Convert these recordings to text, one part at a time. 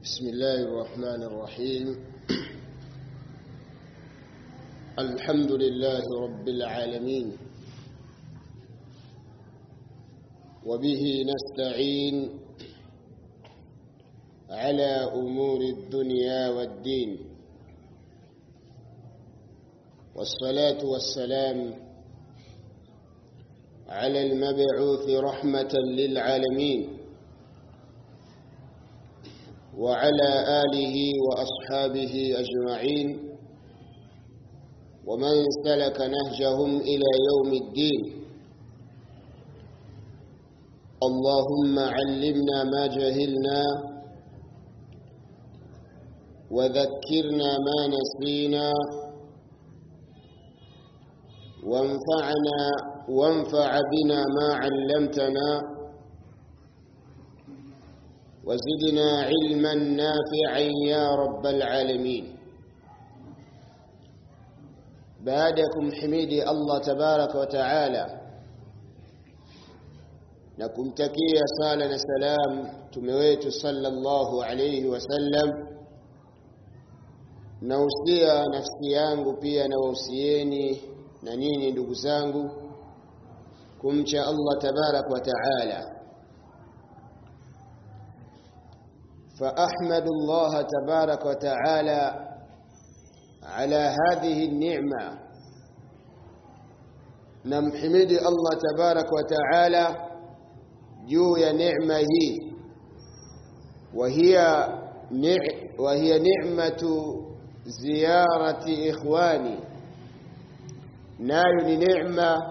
بسم الله الرحمن الرحيم الحمد لله رب العالمين وبه نستعين على أمور الدنيا والدين والصلاة والسلام على المبعوث رحمة للعالمين وعلى آله وأصحابه أجمعين ومن سلك نهجهم إلى يوم الدين اللهم علمنا ما جهلنا وذكرنا ما نسينا وانفعنا وانفع بنا ما علمتنا وزدنا علما نافعا يا رب العالمين بعدكم حميدي الله تبارك وتعالى na kumtakia sala na salam mtume wetu sallallahu alayhi wasallam nausia nafsi yangu pia na wausieni na nyinyi ndugu zangu kumcha Allah tabarak wa taala فأحمد الله تبارك وتعالى على هذه النعمة نمحمد الله تبارك وتعالى juu ya neema hii وهي وهي نعمة زيارة إخواني nayo ni neema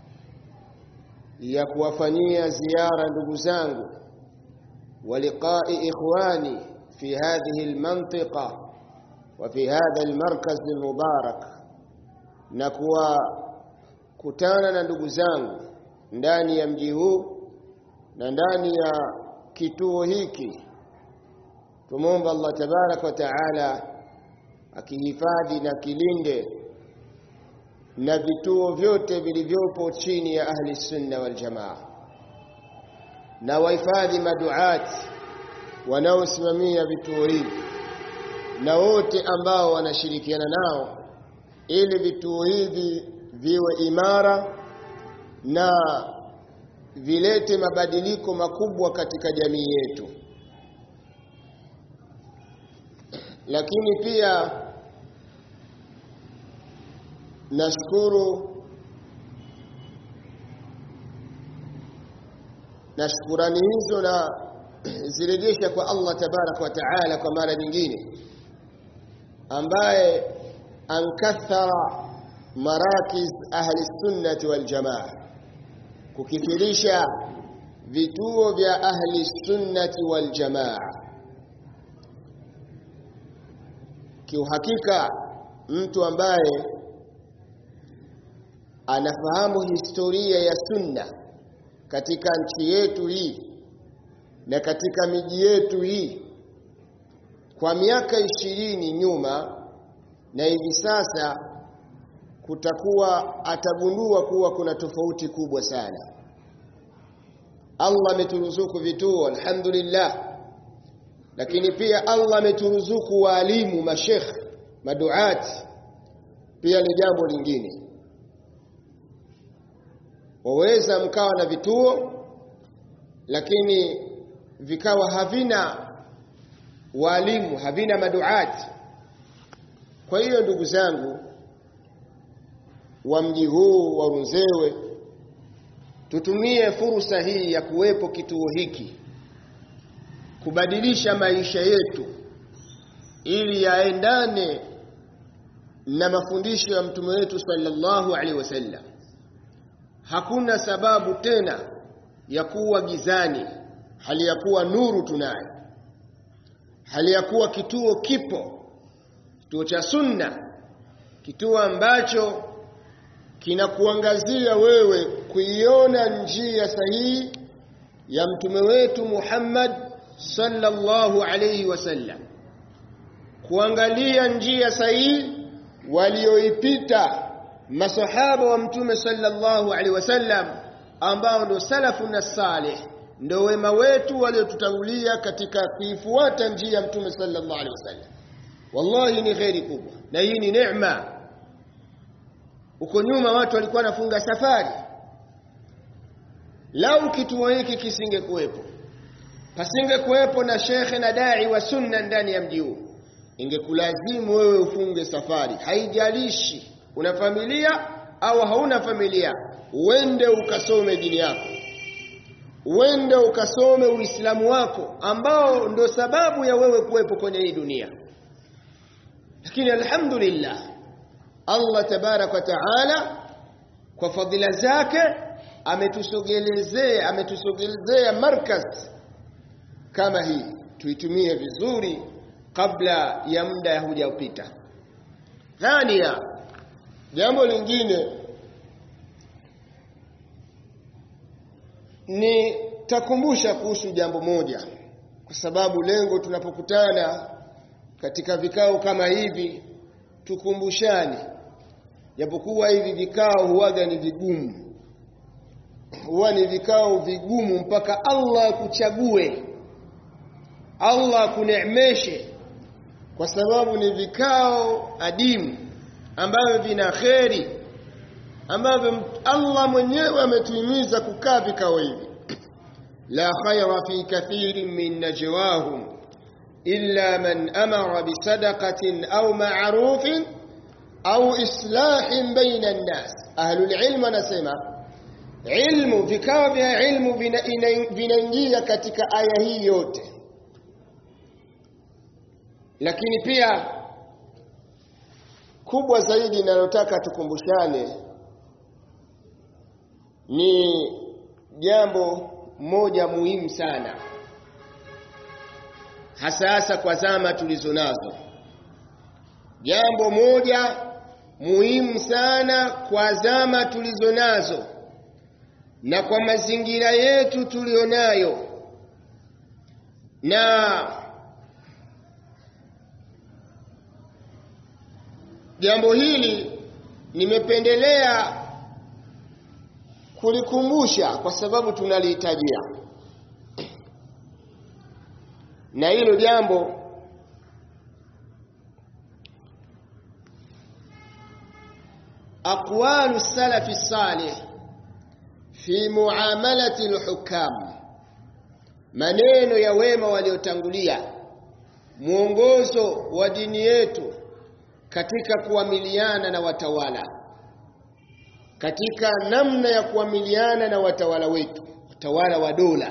ya kuwafanyia ziara ndugu zangu ولقاء إخواني في هذه المنطقة وفي هذا المركز المبارك نكوا kutana na ndugu zangu ndani ya mji huu na ndani ya kituo hiki tumomba Allah tabarak wa taala akihifadhi na kilinde na vituo vyote vilivyopo chini ya ahli sunna wal jamaa na wahifadhi maduati wanaosimamia vituo hivi na wote ambao wanashirikiana nao ili vituo hivi viwe imara na vilete mabadiliko makubwa katika jamii yetu lakini pia nashukuru na shukurani hizo na zirejesha kwa Allah tabarak wa taala kwa mara nyingine ambaye ankathara marakiz ahli sunnati wal jamaa kukithirisha vituo vya ahli sunnati wal jamaa kiuhakika mtu ambaye anafahamu historia ya sunna katika nchi yetu hii na katika miji yetu hii kwa miaka ishirini nyuma na hivi sasa kutakuwa atagundua kuwa kuna tofauti kubwa sana Allah ameturuzuku vituo alhamdulillah lakini pia Allah ameturuzuku waalimu mashekh maduati pia ni jambo lingine waweza mkawa na vituo lakini vikawa havina walimu havina maduati kwa hiyo ndugu zangu wa mji huu wa Runzewe tutumie fursa hii ya kuwepo kituo hiki kubadilisha maisha yetu ili yaendane na mafundisho ya mtume wetu sallallahu alaihi wasallam hakuna sababu tena ya kuwa gizani hali ya kuwa nuru tunayo hali ya kuwa kituo kipo kituo cha sunna kituo ambacho kinakuangazia wewe kuiona njia sahihi ya mtume wetu Muhammad sallallahu alayhi wasallam kuangalia njia sahihi walioipita masahaba wa mtume sallallahu alaihi wasallam ambao ndio salafu na salih ndo wema wetu waliotutangulia katika kuifuata njia ya mtume sallallahu alaihi wasallam wallahi ni kheri kubwa na hii ni neema uko nyuma watu walikuwa wanafunga safari lau kituo hiki kisingekuwepo pasingekuwepo na shekhe na dai wa sunna ndani ya mji huu ingekulazimu wewe ufunge safari haijalishi una familia au hauna familia uende ukasome dini yako uende ukasome uislamu wako ambao ndio sababu ya wewe kuwepo kwenye hii dunia lakini alhamdulillah Allah tabarak wa taala kwa fadhila zake ametusogelezea ametusogelezea markaz kama hii tuitumie vizuri kabla ya muda hujapita thania jambo lingine ni takumbusha kuhusu jambo moja kwa sababu lengo tunapokutana katika vikao kama hivi tukumbushane japokuwa hivi vikao huwaga ni vigumu huwa ni vikao vigumu mpaka Allah akuchague Allah akuneemeshe kwa sababu ni vikao adimu ambavyo vina kheri ambavyo Allah mwenyewe ametuhimiza kukaa vikao hivi la khayra fi kathirin min najwahum illa man amara bisadaqatin au ma'rufin au islahin baina an-nas ahlul ilm anasema ilmu vikao vya ilmu vinaingia katika aya hii yote lakini pia kubwa zaidi ninalotaka tukumbushane ni jambo moja muhimu sana hasa hasa kwa zama tulizo nazo jambo moja muhimu sana kwa zama tulizo nazo na kwa mazingira yetu tulionayo na jambo hili nimependelea kulikumbusha kwa sababu tunalihitajia na hilo jambo aqwalu salafi salih fi muamalati alhukam maneno ya wema waliotangulia mwongozo wa dini yetu katika kuamiliana na watawala katika namna ya kuamiliana na watawala wetu watawala wa dola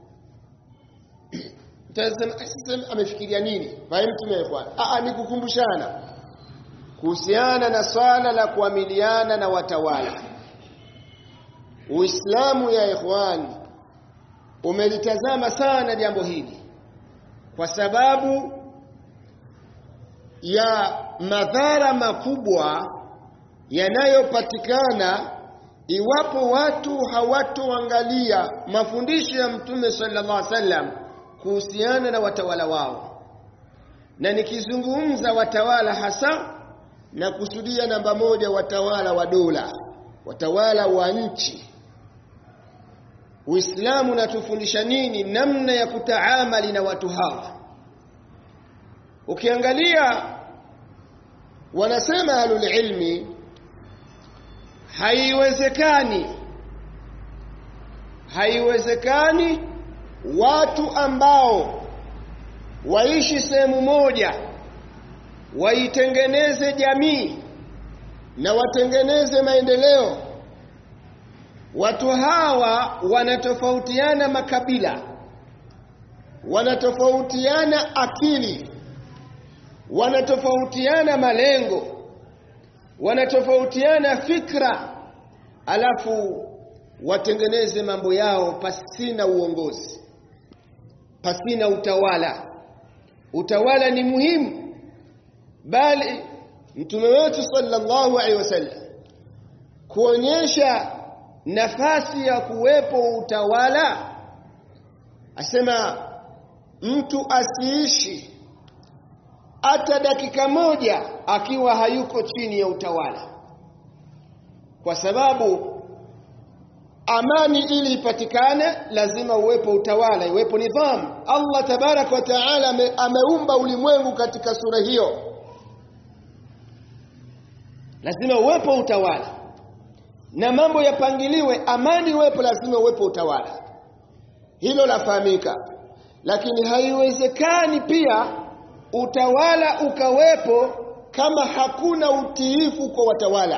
mtasema amefikiria nini bali mtume bwana a ni kukumbushana kuhusiana na swala la kuamiliana na watawala Uislamu ya ikhwani umelitazama sana jambo hili kwa sababu ya madhara makubwa yanayopatikana iwapo watu hawatoangalia mafundisho ya Mtume sallallahu alaihi wasallam kuhusiana na watawala wao. Na nikizungumza watawala hasa na kusudia namba moja watawala wa dola, watawala wa nchi. Uislamu unatufundisha nini namna ya kutaamali na watu hawa? Ukiangalia wanasema ahlul ilmi haiwezekani haiwezekani watu ambao waishi sehemu moja waitengeneze jamii na watengeneze maendeleo watu hawa wanatofautiana makabila wanatofautiana akili wanatofautiana malengo wanatofautiana fikra alafu watengeneze mambo yao pasina uongozi pasina utawala utawala ni muhimu bali mtume wetu sallallahu alaihi wasallam kuonyesha nafasi ya kuwepo utawala asema mtu asiishi hata dakika moja akiwa hayuko chini ya utawala kwa sababu amani ili ipatikane lazima uwepo utawala iwepo nidhamu Allah tabarak wa taala ame, ameumba ulimwengu katika sura hiyo lazima uwepo utawala na mambo yapangiliwe amani iwepo lazima uwepo utawala hilo lafahamika lakini haiwezekani pia utawala ukawepo kama hakuna utiifu kwa watawala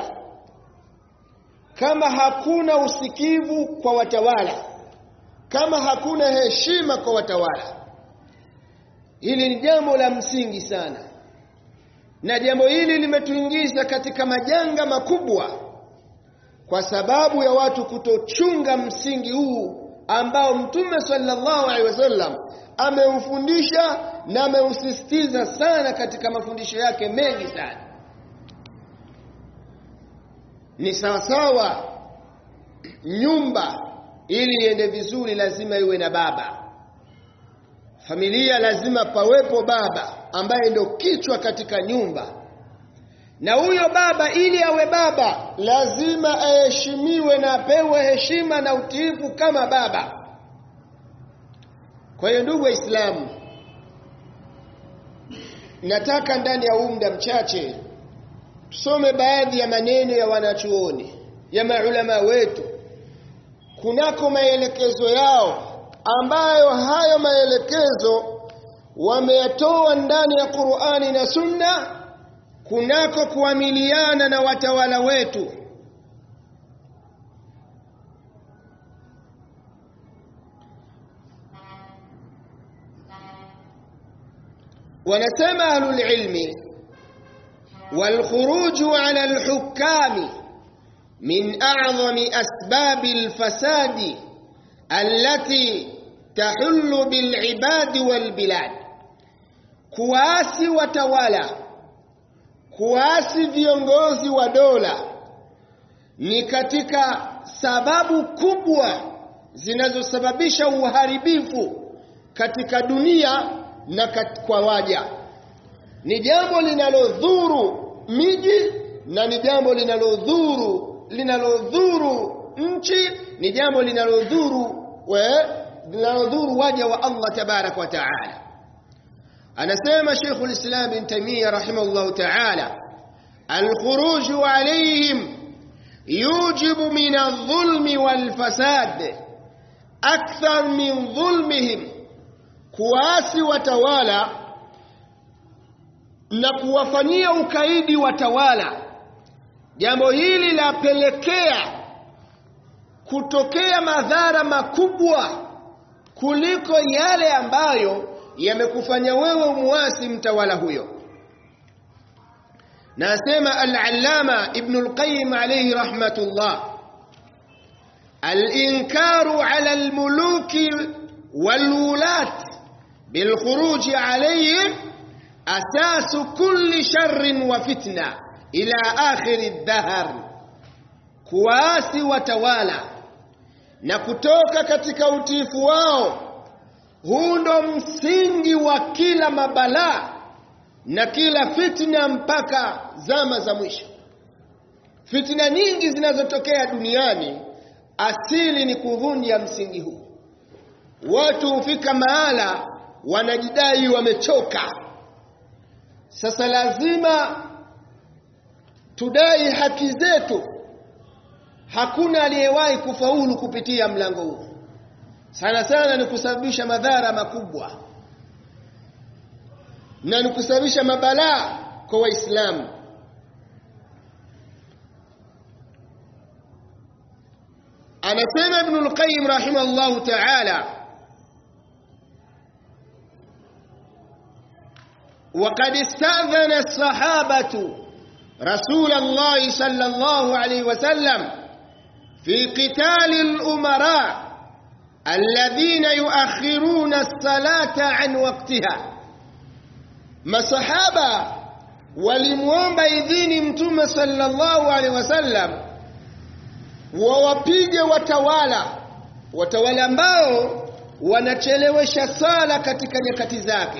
kama hakuna usikivu kwa watawala kama hakuna heshima kwa watawala hili ni jambo la msingi sana na jambo hili limetuingiza katika majanga makubwa kwa sababu ya watu kutochunga msingi huu ambao mtume sallallahu alaihi wasallam ameufundisha na ameusisitiza sana katika mafundisho yake mengi sana ni sawasawa nyumba ili iende vizuri lazima iwe na baba familia lazima pawepo baba ambaye ndio kichwa katika nyumba na huyo baba ili awe baba lazima aheshimiwe na apewe heshima na utiifu kama baba kwa hiyo ndugu waislamu nataka ndani ya huu muda mchache tusome baadhi ya maneno ya wanachuoni ya maulama wetu kunako maelekezo yao ambayo hayo maelekezo wameyatoa ndani ya Qur'ani na Sunna kunako kuamiliana na watawala wetu wanasema ahlul ilmi والخروج على الحكام من أعظم أسباب الفساد التي تحل بالعباد والبلاد kuasi watawala kuasi viongozi wa dola ni katika sababu kubwa zinazosababisha uharibifu katika dunia na kwa waja ni jambo linalodhuru miji na ni jambo linalodhuru linalodhuru nchi ni jambo linalodhuru linalodhuru waja wa Allah tabarak wa taala anasema Sheikh al-Islam Ibn Taymiyyah rahimahullah taala al-khuruj alayhim yujibu min adh-dhulmi wal-fasad akthar min dhulmihim kuasi watawala na kuwafanyia ukaidi watawala jambo hili lapelekea kutokea madhara makubwa kuliko yale ambayo yamekufanya wewe umuasi mtawala huyo nasema al-allama ibn al-qayyim alayhi rahmatullah al-inkaru ala al-muluki wal-wulat bil khuruj alayhim asasu kulli sharrin wa fitna ila akhiri dhahr kuasi watawala na kutoka katika utiifu wao huu ndo msingi wa kila mabalaa na kila fitna mpaka zama za mwisho fitna nyingi zinazotokea duniani asili ni kuvunja msingi huu watu hufika mahala wanajidai wamechoka sasa lazima tudai haki zetu hakuna aliyewahi kufaulu kupitia mlango huu sana sana ni kusababisha madhara makubwa na ni kusababisha mabalaa kwa waislamu anasema ibn al-qayyim rahimahullah ta'ala وقد استأذن الصحابة رسول الله صلى الله عليه وسلم في قتال الأمراء الذين يؤخرون الصلاة عن وقتها masahaba walimuomba idhini mtume sallallahu alaihi wasallam wawapige watawala watawala ambao wanachelewesha sala katika nyakati zake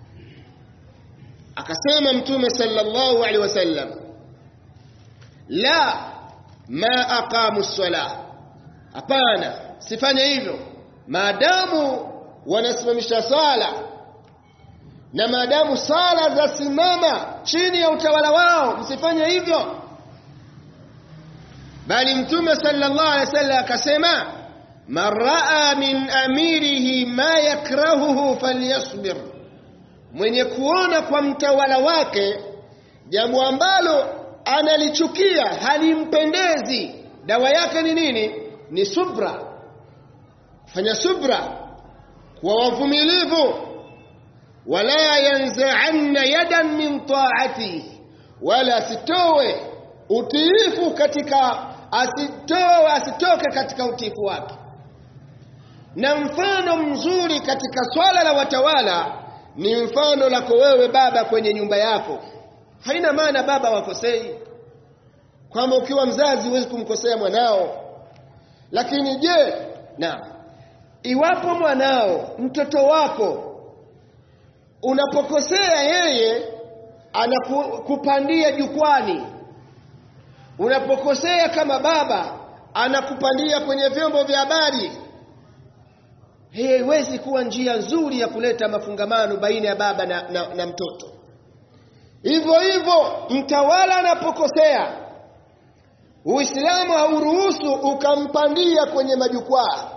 akasema mtume sallallahu alaihi wasallam la ma aqamu ssalah hapana sifanye hivyo maadamu wanasimamisha swala na maadamu swala zasimama chini ya utawala wao msifanye hivyo bali mtume sallallahu alaihi wasallam akasema man raa min amirihi ma yakrahuhu falyasbir mwenye kuona kwa mtawala wake jambo ambalo analichukia halimpendezi dawa yake ni nini ni subra fanya subra kuwa wavumilivu wala yanza'anna yadan min ta'ati wala asitowe utiifu katika asitowe asitoke katika utiifu wake na mfano mzuri katika swala la watawala ni mfano lako wewe baba kwenye nyumba yako haina maana baba wakosei kwamba ukiwa mzazi huwezi kumkosea mwanao lakini je na iwapo mwanao mtoto wako unapokosea yeye anakupandia jukwani unapokosea kama baba anakupandia kwenye vyombo vya habari hii haiwezi kuwa njia nzuri ya kuleta mafungamano baina ya baba na, na, na mtoto hivyo hivyo mtawala anapokosea uislamu hauruhusu ukampandia kwenye majukwaa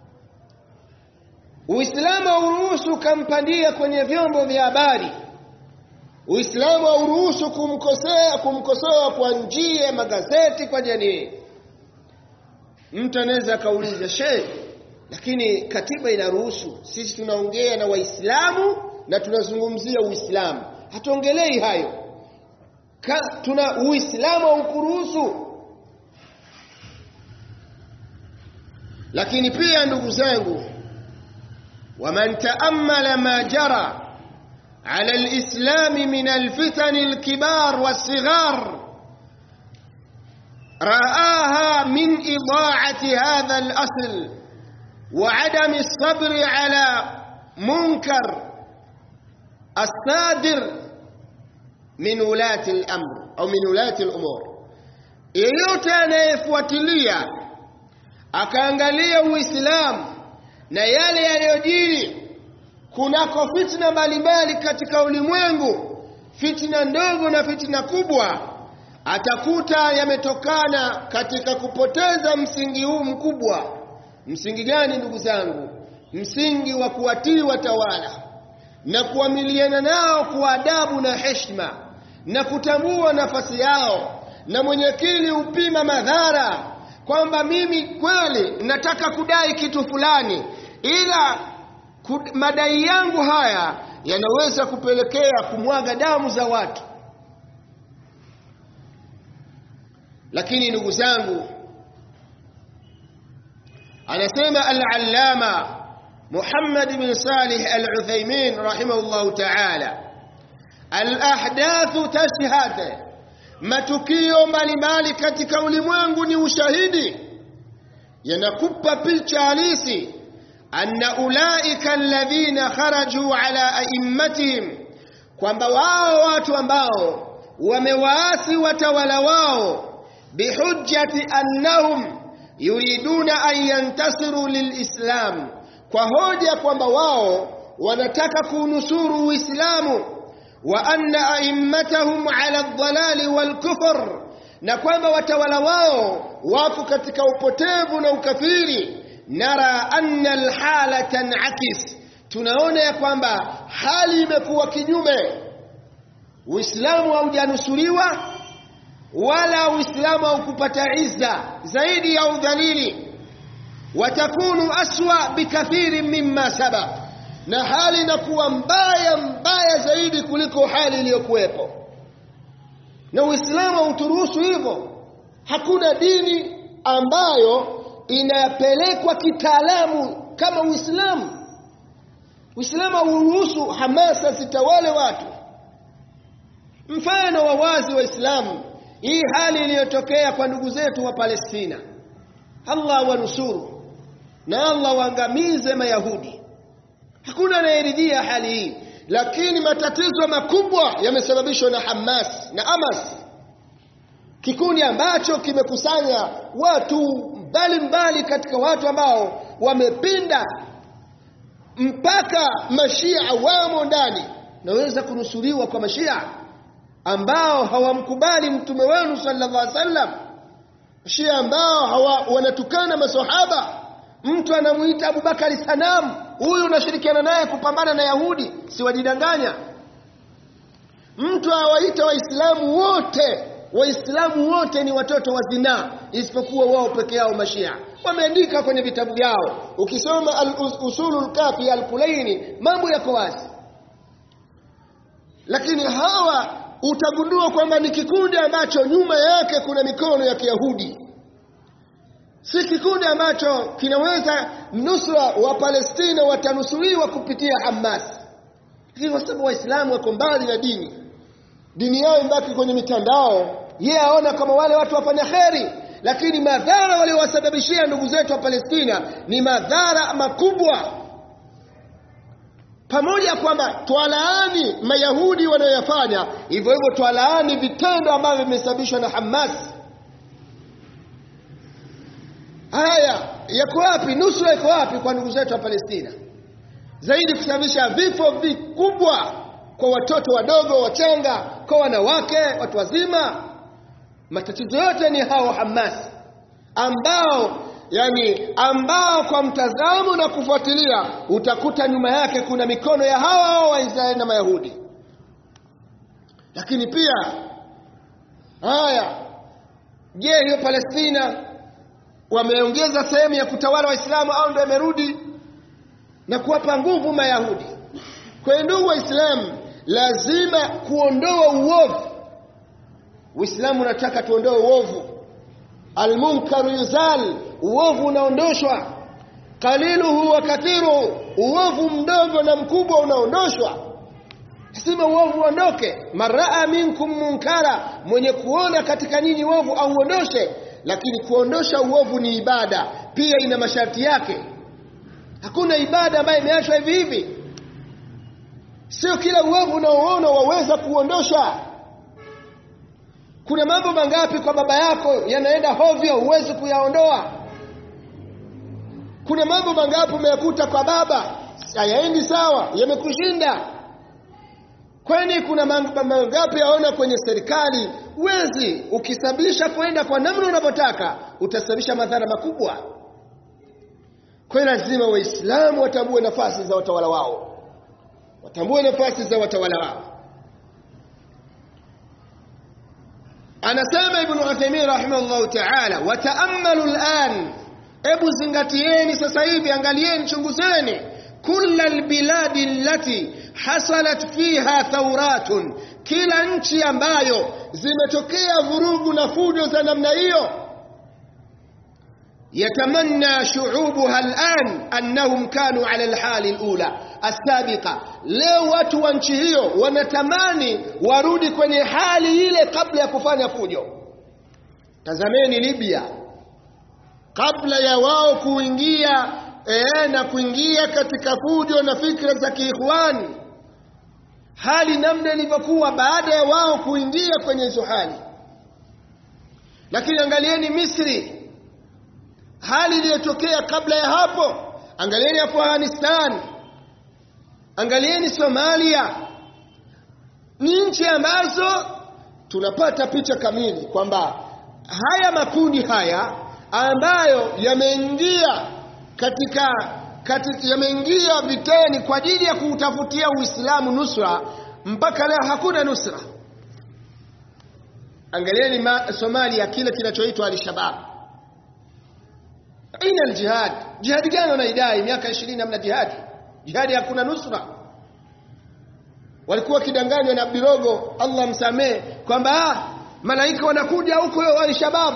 uislamu hauruhusu ukampandia kwenye vyombo vya habari uislamu hauruhusu kumkosea kumkosoa kwa njia ya magazeti kwa jamii mtu anaweza akauliza shehe lakini katiba inaruhusu sisi tunaongea na waislamu na tunazungumzia uislamu hatuongelei hayo Ka, tuna uislamu haukuruhusu lakini pia ndugu zangu waman taammala ma jara على الإسلام من الفتن الكبار والصغار رآها من إضاعة هذا الأصل وعدم الصبر على منكر الصادر من ولاة الأمر أو من ولاة الأمور yeyote anayefuatilia akaangalia uislamu na yale yanayojiri kunako fitna mbalimbali katika ulimwengu fitna ndogo na fitna kubwa atakuta yametokana katika kupoteza msingi huu mkubwa msingi gani ndugu zangu msingi wa kuwatii watawala na kuamiliana nao kwa adabu na heshima na kutambua nafasi yao na mwenye akili upima madhara kwamba mimi kweli nataka kudai kitu fulani ila madai yangu haya yanaweza kupelekea kumwaga damu za watu lakini ndugu zangu anasema al-allama Muhammad bin Salih al-Uthaymeen rahimahullah ta'ala al-ahdathu tashhad matukio mbalimbali katika ulimwengu ni ushahidi yanakupa picha halisi anna ulaika alladhina kharaju ala aimmatihim kwamba wao watu ambao wamewaasi watawala wao bihujjati annahum yuriduna an yantasiru lilislam kwa hoja kwamba wao wanataka kunusuru uislamu wa anna aimmatahum ala dhalali walkufr na kwamba watawala wao wako katika upotevu na ukafiri nara anna alhala tanakis tunaona ya kwamba hali imekuwa kinyume uislamu haujanusuriwa wala uislamu haukupata izza zaidi ya udhalili watakunu aswa bikathiri mimma sabaq na hali inakuwa mbaya mbaya zaidi kuliko hali iliyokuwepo na uislamu hauturuhusu hivyo hakuna dini ambayo inapelekwa kitaalamu kama uislamu uislamu hauruhusu hamasa zitawale watu mfano wa wazi wa islamu hii hali iliyotokea kwa ndugu zetu wa Palestina Allah wanusuru na Allah waangamize mayahudi hakuna anayeridhia hali hii lakini matatizo makubwa yamesababishwa na Hamas na Hamas kikundi ambacho kimekusanya watu mbalimbali katika watu ambao wamepinda mpaka mashia wamo ndani naweza kunusuriwa kwa mashia ambao hawamkubali mtume wenu sallallahu alaihi wasallam shia ambao hawa, wanatukana masahaba mtu anamuita Abubakari sanamu huyu unashirikiana naye kupambana na Yahudi si wajidanganya mtu awaita waislamu wote waislamu wote ni watoto wa zinaa isipokuwa wao peke yao mashia wameandika kwenye vitabu vyao ukisoma al-usulul kafi al-kulaini mambo yako wazi lakini hawa utagundua kwamba ni kikundi ambacho nyuma yake kuna mikono ya Kiyahudi si kikundi ambacho kinaweza nusra wa Palestina watanusuriwa kupitia Hamas lakini kwa sababu waislamu wako mbali na dini dini yao imbaki kwenye mitandao yeye aona kama wale watu wafanya kheri lakini madhara waliowasababishia ndugu zetu wa Palestina ni madhara makubwa pamoja kwamba twalaani mayahudi wanayoyafanya hivyo hivyo twalaani vitendo ambavyo vimesababishwa na Hamas haya yako wapi nusra iko wapi kwa ndugu zetu wa Palestina zaidi kusababisha vifo vikubwa kwa watoto wadogo wachanga kwa wanawake watu wazima matatizo yote ni hao Hamas ambao yani ambao kwa mtazamo na kufuatilia utakuta nyuma yake kuna mikono ya hawa hao Waisraeli na Mayahudi lakini pia haya je hiyo Palestina wameongeza sehemu ya kutawala Waislamu au ndio imerudi na kuwapa nguvu Mayahudi kwa ndugu Waislamu lazima kuondoa uovu Uislamu unataka tuondoe uovu almunkaru yuzal uovu unaondoshwa qaliluhu wa kathiruhu uovu mdogo na mkubwa unaondoshwa sima uovu uondoke maraa minkum munkara mwenye kuona katika nyinyi uovu auondoshe lakini kuondosha uovu ni ibada pia ina masharti yake hakuna ibada ambayo imeachwa hivi hivi sio kila uovu unaoona waweza kuondosha kuna mambo mangapi kwa baba yako yanaenda hovyo huwezi kuyaondoa kuna mambo mangapi umeyakuta kwa baba hayaendi sawa yamekushinda kwani kuna mambo mangapi yaona kwenye serikali wezi ukisababisha kwenda kwa namna unavyotaka utasababisha madhara makubwa kwa hiyo lazima waislamu watambue nafasi za watawala wao watambue nafasi za watawala wao anasema ibn Uthaymeen rahimahullah ta'ala wataammalu al'an hebu zingatieni sasa hivi angalieni chunguzeni kulla albiladi allati hasalat fiha thawratun kila nchi ambayo zimetokea vurugu na fujo za namna hiyo yatamanna shu'ubuha al'an annahum kanu ala alhali alula asabiqa leo watu wa nchi hiyo wanatamani warudi kwenye hali ile kabla ya kufanya fujo tazameni Libya kabla ya wao kuingia ee, na kuingia katika fujo na fikra za kiikhwani hali namna ilivyokuwa baada ya wao kuingia kwenye hizo hali lakini angalieni Misri hali iliyotokea kabla ya hapo angalieni Afghanistan angalieni Somalia ni nchi ambazo tunapata picha kamili kwamba haya makundi haya ambayo yameingia katika, katika yameingia viteni kwa ajili ya kutafutia Uislamu nusra mpaka leo hakuna nusra angalieni ma, Somalia kile kinachoitwa al-Shabab aina al-jihad jihadi gani wanaidai miaka 20 hamna jihadi jihadi hakuna nusra walikuwa kidanganywa na Abdirogo Allah msamee kwamba ah, malaika wanakuja huko al-Shabab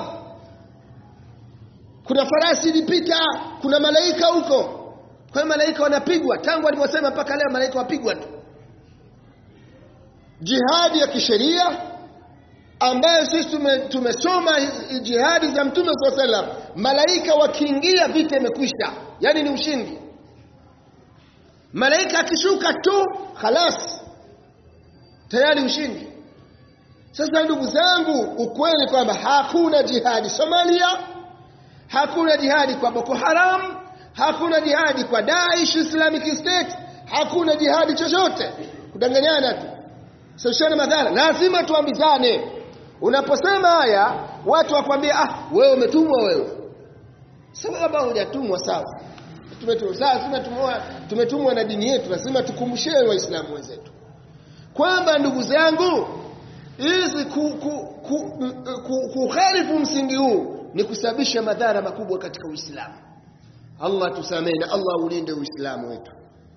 kuna farasi ilipita kuna malaika huko kwa hiyo malaika wanapigwa tangu aliposema mpaka leo malaika wapigwa tu jihadi ya kisheria ambayo sisi tumesoma tume jihadi za mtume saa salam malaika wakiingia vita imekwisha yani ni ushindi malaika akishuka tu khalas tayari ushindi sasa ndugu zangu ukweli kwamba hakuna jihadi Somalia hakuna jihadi kwa Boko Haram hakuna jihadi kwa Daesh Islamic State hakuna jihadi chochote kudanganyana tu sasa madhara lazima tuambizane unaposema haya watu wakwambia ah wewe umetumwa wewe sababu hujatumwa sawa tumetumwa sawa tumetumwa tumetumwa na dini yetu lazima tukumbushie waislamu wenzetu kwamba ndugu zangu hizi kukhalifu msingi huu ni kusababisha madhara makubwa katika Uislamu Allah tusamehe na Allah ulinde Uislamu wetu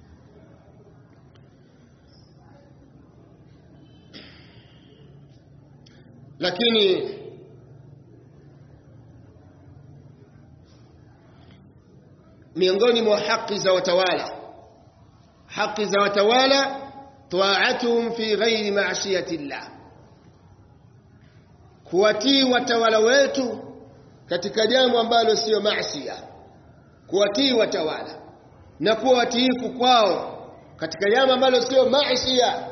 lakini miongoni mwa haki za watawala haki za watawala taatuhum fi ghairi ma'siyati llah kuwatii watawala wetu katika jambo ambalo sio maasiya kuwatii watawala na kuwa watiifu kwao katika jambo ambalo sio maasiya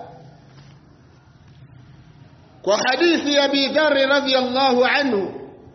kwa hadithi ya Abi Dharr radhiyallahu anhu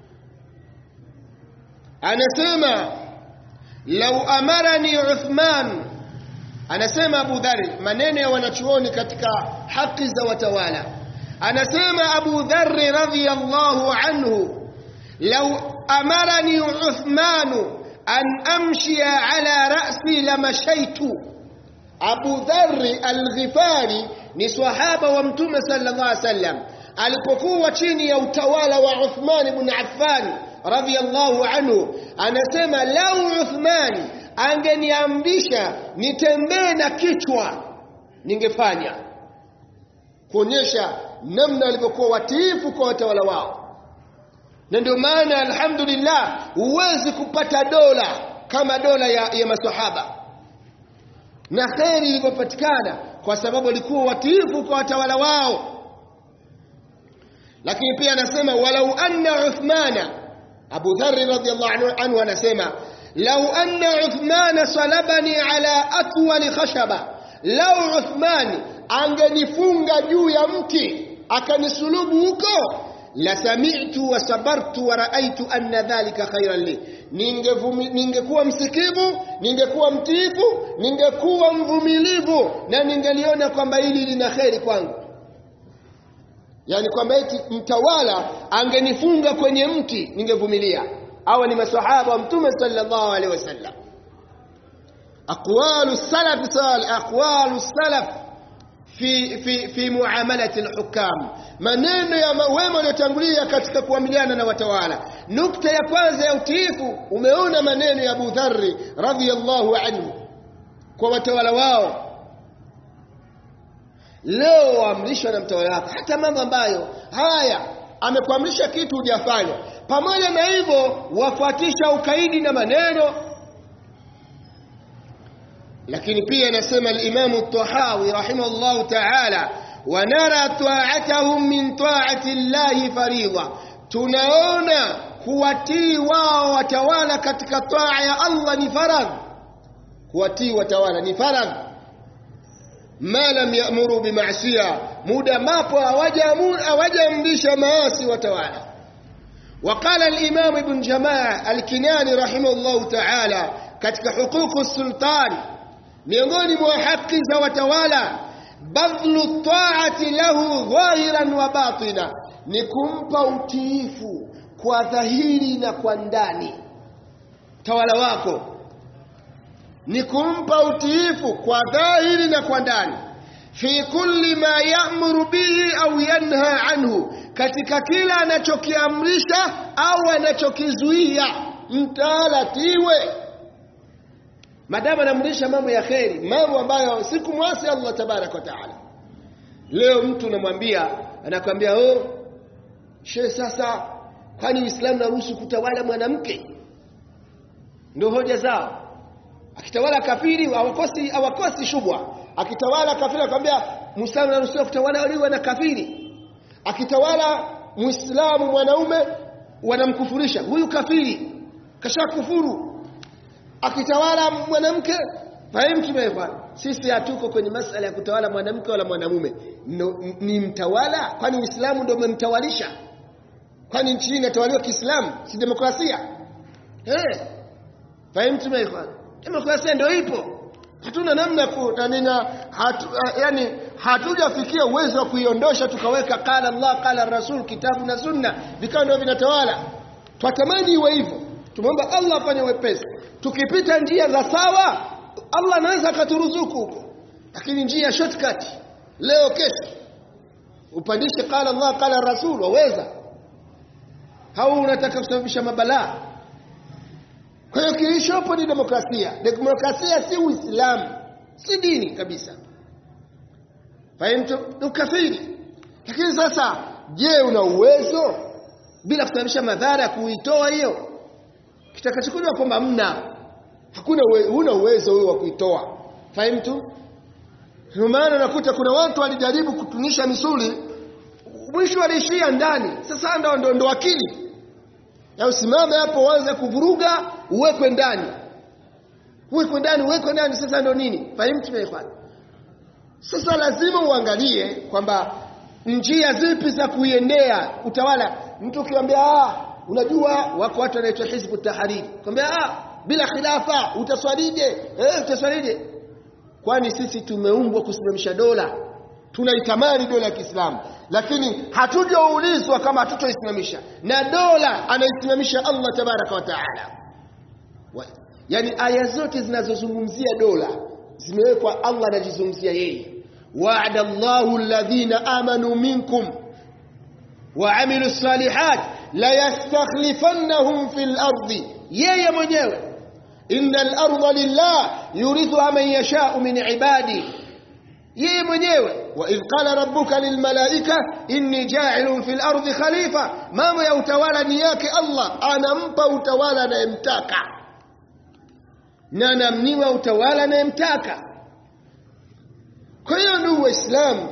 anasema lau amarani Uthman anasema Abu Dharr maneno ya wanachuoni katika haki za watawala anasema Abu Dharr radhiyallahu anhu lau amarani Uthman an amshia ala ra'si lamashaitu Abu Dharr al-Ghifari ni swahaba wa Mtume sallallahu alaihi wasallam alipokuwa chini ya utawala wa Uthman ibn Affan radhiyallahu anhu anasema lau Uthman angeniamrisha nitembee na kichwa ningefanya kuonyesha namna walivyokuwa watiifu kwa watawala wao na ndio maana alhamdulillah huwezi kupata dola kama dola ya, ya masahaba na kheri ilivyopatikana kwa sababu walikuwa watiifu kwa watawala wao lakini pia anasema walau anna uthmana abu dharri radhiallahu anhu anasema lau anna uthmana salabani ala atwali khashaba lau uthmani angenifunga juu ya mti akanisulubu huko la sami'tu wa sabartu wa ra'aytu anna dhalika khairan li ningekuwa msikivu ningekuwa mtiifu ningekuwa mvumilivu na ningeliona kwamba hili lina kheri kwangu yani kwamba eti mtawala angenifunga kwenye mti ningevumilia hawa ni maswahaba wa mtume sallallahu alaihi wasallam aqwalu salaf salih aqwalu salaf fi fi fi muamalati alhukam maneno ya wema waliotangulia katika kuamiliana na watawala nukta ya kwanza ya utiifu umeona maneno ya Abu Dharri radhiyallahu anhu kwa watawala wao leo waamrishwa na mtawala wako hata mambo ambayo haya amekuamrisha kitu hujafanya pamoja na hivyo wafuatisha ukaidi na maneno lakini pia anasema al-Imam at-Tahawi rahimahullahu ta'ala wa nara ta'atahum min ta'ati Allah faridha tunaona kuwatii wao watawala katika taa ya Allah ni faradh kuwatii watawala ni faradh ma lam ya'muru bima'siya muda mapo hawajaamrisha maasi watawala وقال الإمام ابن جماعة الكناني رحمه الله تعالى katika حقوق السلطان miongoni mwa haki za watawala badhlu taati lahu dhahiran wa batina ni kumpa utiifu kwa dhahiri na kwa ndani tawala wako ni kumpa utiifu kwa dhahiri na kwa ndani fi kulli ma ya'muru bihi au yanha anhu katika kila anachokiamrisha au anachokizuia mtawala tiwe madamu anaamrisha mambo ya kheri mambo ambayo sikumwasi Allah tabarak wa taala leo mtu unamwambia anakwambia oh she sasa kwani Uislamu naruhusu kutawala mwanamke ndio hoja zao akitawala kafiri hawakosi hawakosi shubwa akitawala kafiri akwambia Muislamu anaruhusiwa kutawala waliwa na kafiri akitawala Muislamu mwanaume wanamkufurisha huyu kafiri kashakufuru akitawala mwanamke fahimu tumefanya sisi hatuko kwenye masala ya kutawala mwanamke wala mwanamume no, ni mtawala kwani uislamu ndio umemtawalisha kwani nchi hii inatawaliwa kiislamu si demokrasia eh fahimu ikhwan demokrasia ndio ipo hatuna namna kutanina hatu, yani hatujafikia uwezo wa kuiondosha tukaweka qala Allah qala Rasul kitabu na sunna vikawa ndio vinatawala twatamani iwe hivyo tumeomba Allah afanye wepesi tukipita njia za sawa Allah anaweza akaturuzuku huko lakini njia shortcut leo kesho upandishe qala Allah qala Rasul waweza au unataka kusababisha mabalaa kwa hiyo kilichopo ni demokrasia demokrasia si uislamu si dini kabisa fahimtu ni ukafiri lakini sasa je una uwezo bila kusababisha madhara ya kuitoa hiyo kitakachokuja kwamba mna hakuna uwe, huna uwezo wewe wa kuitoa fahimtu ndio maana unakuta kuna watu walijaribu kutunisha misuli mwisho waliishia ndani sasa ndo ndo, ndo akili ya usimame hapo uanze kuvuruga uwekwe ndani uwekwe ndani uwekwe ndani sasa ndo nini fahimtu mekhwan sasa lazima uangalie kwamba njia zipi za kuiendea utawala mtu ukiwaambia ah unajua wako watu wanaitwa hizbu tahariri kwambia ah bila khilafa utaswalije eh utaswalije kwani sisi tumeumbwa kusimamisha dola tunaitamani dola ya Kiislamu lakini hatujaulizwa kama hatutoisimamisha na dola anaisimamisha Allah tabaraka wa taala yani aya zote zinazozungumzia dola zimewekwa Allah anajizungumzia yeye wa'ada Allahu alladhina amanu minkum وعملوا الصالحات لا يستخلفنهم في الأرض yeye mwenyewe inna al-ardha lillah yurithuha man yasha'u min ibadi yeye mwenyewe wa idh qala rabbuka lil malaika inni ja'ilun fil ardi khalifa mambo ya utawala ni yake Allah anampa utawala anayemtaka na anamniwa utawala anayemtaka kwa hiyo ndugu waislamu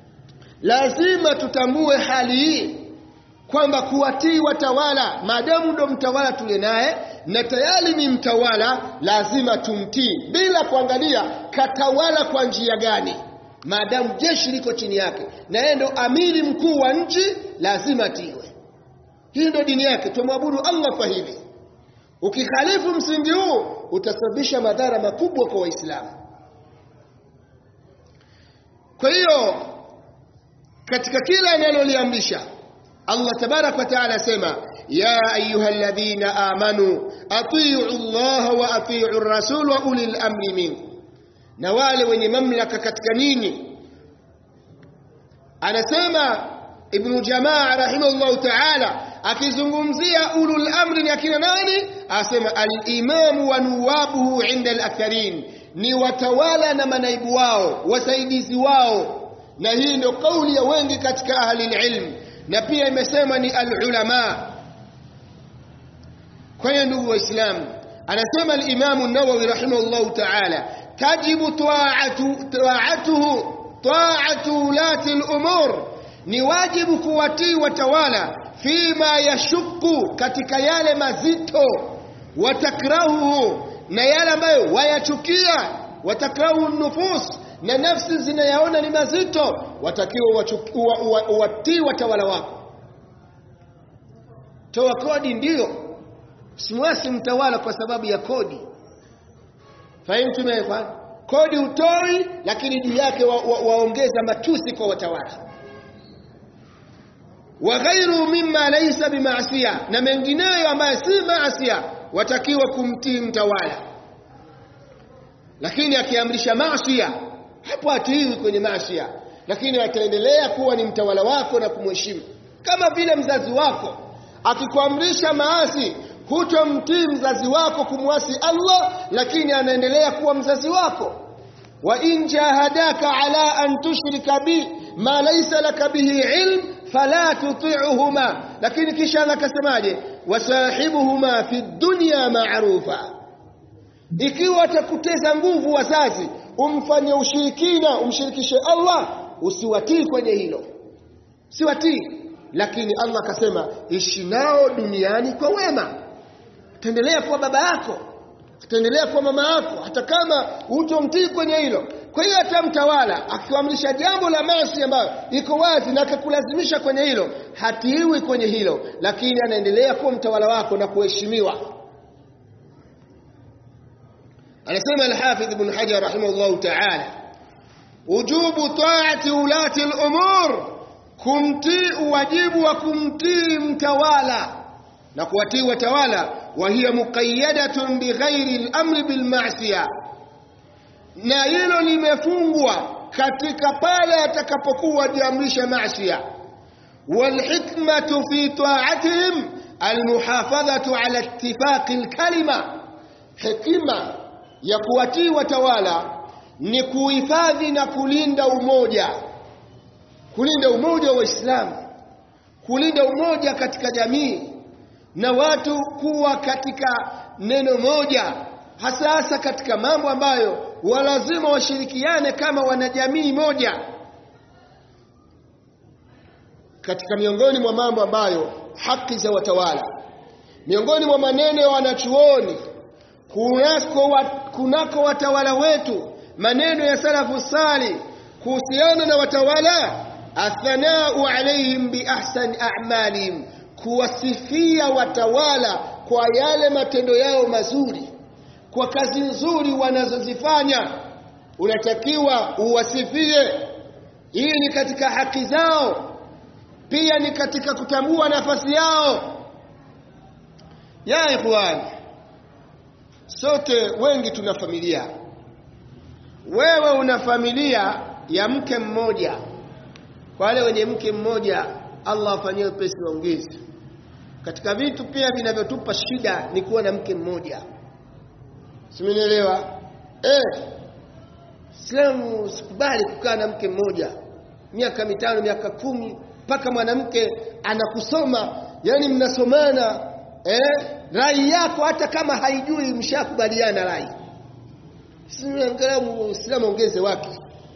lazima tutambue hali hii kwamba kuwatii watawala maadamu ndo mtawala tule naye na tayari ni mtawala lazima tumtii bila kuangalia katawala kwa njia gani maadamu jeshi liko chini yake na yeye ndo amiri mkuu wa nchi lazima tiwe hii ndo dini yake tumwabudu Allah kwa hili ukikhalifu msingi huu utasababisha madhara makubwa kwa waislamu kwa hiyo katika kila analoliamrisha Allah tabarak wa taala asema ya ayyuhalladhina amanu atii'u Allah wa atii'u ar-rasul wa ulil amri minkum na wale wenye mamlaka katika nini anasema ibn jamaa rahimahullah taala akizungumzia ulul amri ni akina nani asema al-imamu wa nuwabuhu inda al-aktharin ni watawala na manaibu wao wasaidizi wao na hii ndio kauli ya wengi katika ahli ilm na pia imesema ni alulama kwa hiyo ndugu waislamu anasema al-Imam an-Nawawi rahimahullah ta'ala tajibu ta'atu ta'atuhu ta'atu ulati al-umur ni wajibu kuwatii watawala fima yashuku katika yale mazito watakrahuhu na yale ambayo wayachukia watakrahu nufus na nafsi zinayaona ni mazito watakiwa watii watawala wako toa kodi ndiyo simwasi mtawala kwa sababu ya kodi fahimu tumefanya kodi utoi lakini juu yake waongeza wa, wa matusi kwa watawala wa ghairu mimma laysa bimaasiya na mengineyo ambayo si maasiya watakiwa kumtii mtawala lakini akiamrisha maasiya hapo hatiwi kwenye maasiya lakini ataendelea kuwa ni mtawala wako na kumheshimu kama vile mzazi wako akikuamrisha maasi hutomtii mzazi wako kumwasi Allah lakini anaendelea kuwa mzazi wako wa in jahadaka ala an tushrika bi ma laysa laka bihi ilm fala tuti'uhuma lakini kisha akasemaje wasahibuhuma fi dunya ma'rufa ikiwa atakuteza nguvu wazazi umfanye ushirikina umshirikishe Allah usiwatii kwenye hilo siwatii lakini Allah akasema ishi nao duniani kwa wema ataendelea kuwa baba yako ataendelea kuwa mama yako hata kama hutomtii kwenye hilo kwa hiyo hata mtawala akiamrisha jambo la maasi ambayo iko wazi na akakulazimisha kwenye hilo hatiiwi kwenye hilo lakini anaendelea kuwa mtawala wako na kuheshimiwa anasema al-Hafidh Ibn Hajar rahimahullah ta'ala wujubu ta'ati ulati al-umur kumtii wajibu wa kumtii mtawala na kuwatii watawala wa hiya muqayyadatun bighairi al-amri bil ma'siyah na hilo limefungwa katika pale atakapokuwa jiamrisha maasiya والحكمة في طاعتهم المحافظة على اتفاق الكلمة حكمة ya kuwatii watawala ni kuhifadhi na kulinda umoja kulinda umoja wa Uislamu kulinda umoja katika jamii na watu kuwa katika neno moja hasa hasa katika mambo ambayo walazima washirikiane kama wanajamii moja katika miongoni mwa mambo ambayo haki za watawala miongoni mwa maneno ya wanachuoni kunako, wa, kunako watawala wetu maneno ya salafu sali kuhusiana na watawala athanau alaihim biahsani a'malihim kuwasifia watawala kwa yale matendo yao mazuri kwa kazi nzuri wanazozifanya unatakiwa uwasifie hii ni katika haki zao pia ni katika kutambua nafasi yao ya ikhwan sote wengi tuna familia wewe una familia ya mke mmoja kwa wale wenye mke mmoja Allah afanyie pesi waongeze katika vitu pia vinavyotupa shida ni kuwa na mke mmoja simenielewa eh Islamu sikubali kukaa na mke mmoja miaka mitano miaka kumi mpaka mwanamke anakusoma yani mnasomana eh rai yako hata kama haijui mshakubaliana rai angalau Uislamu ongeze wake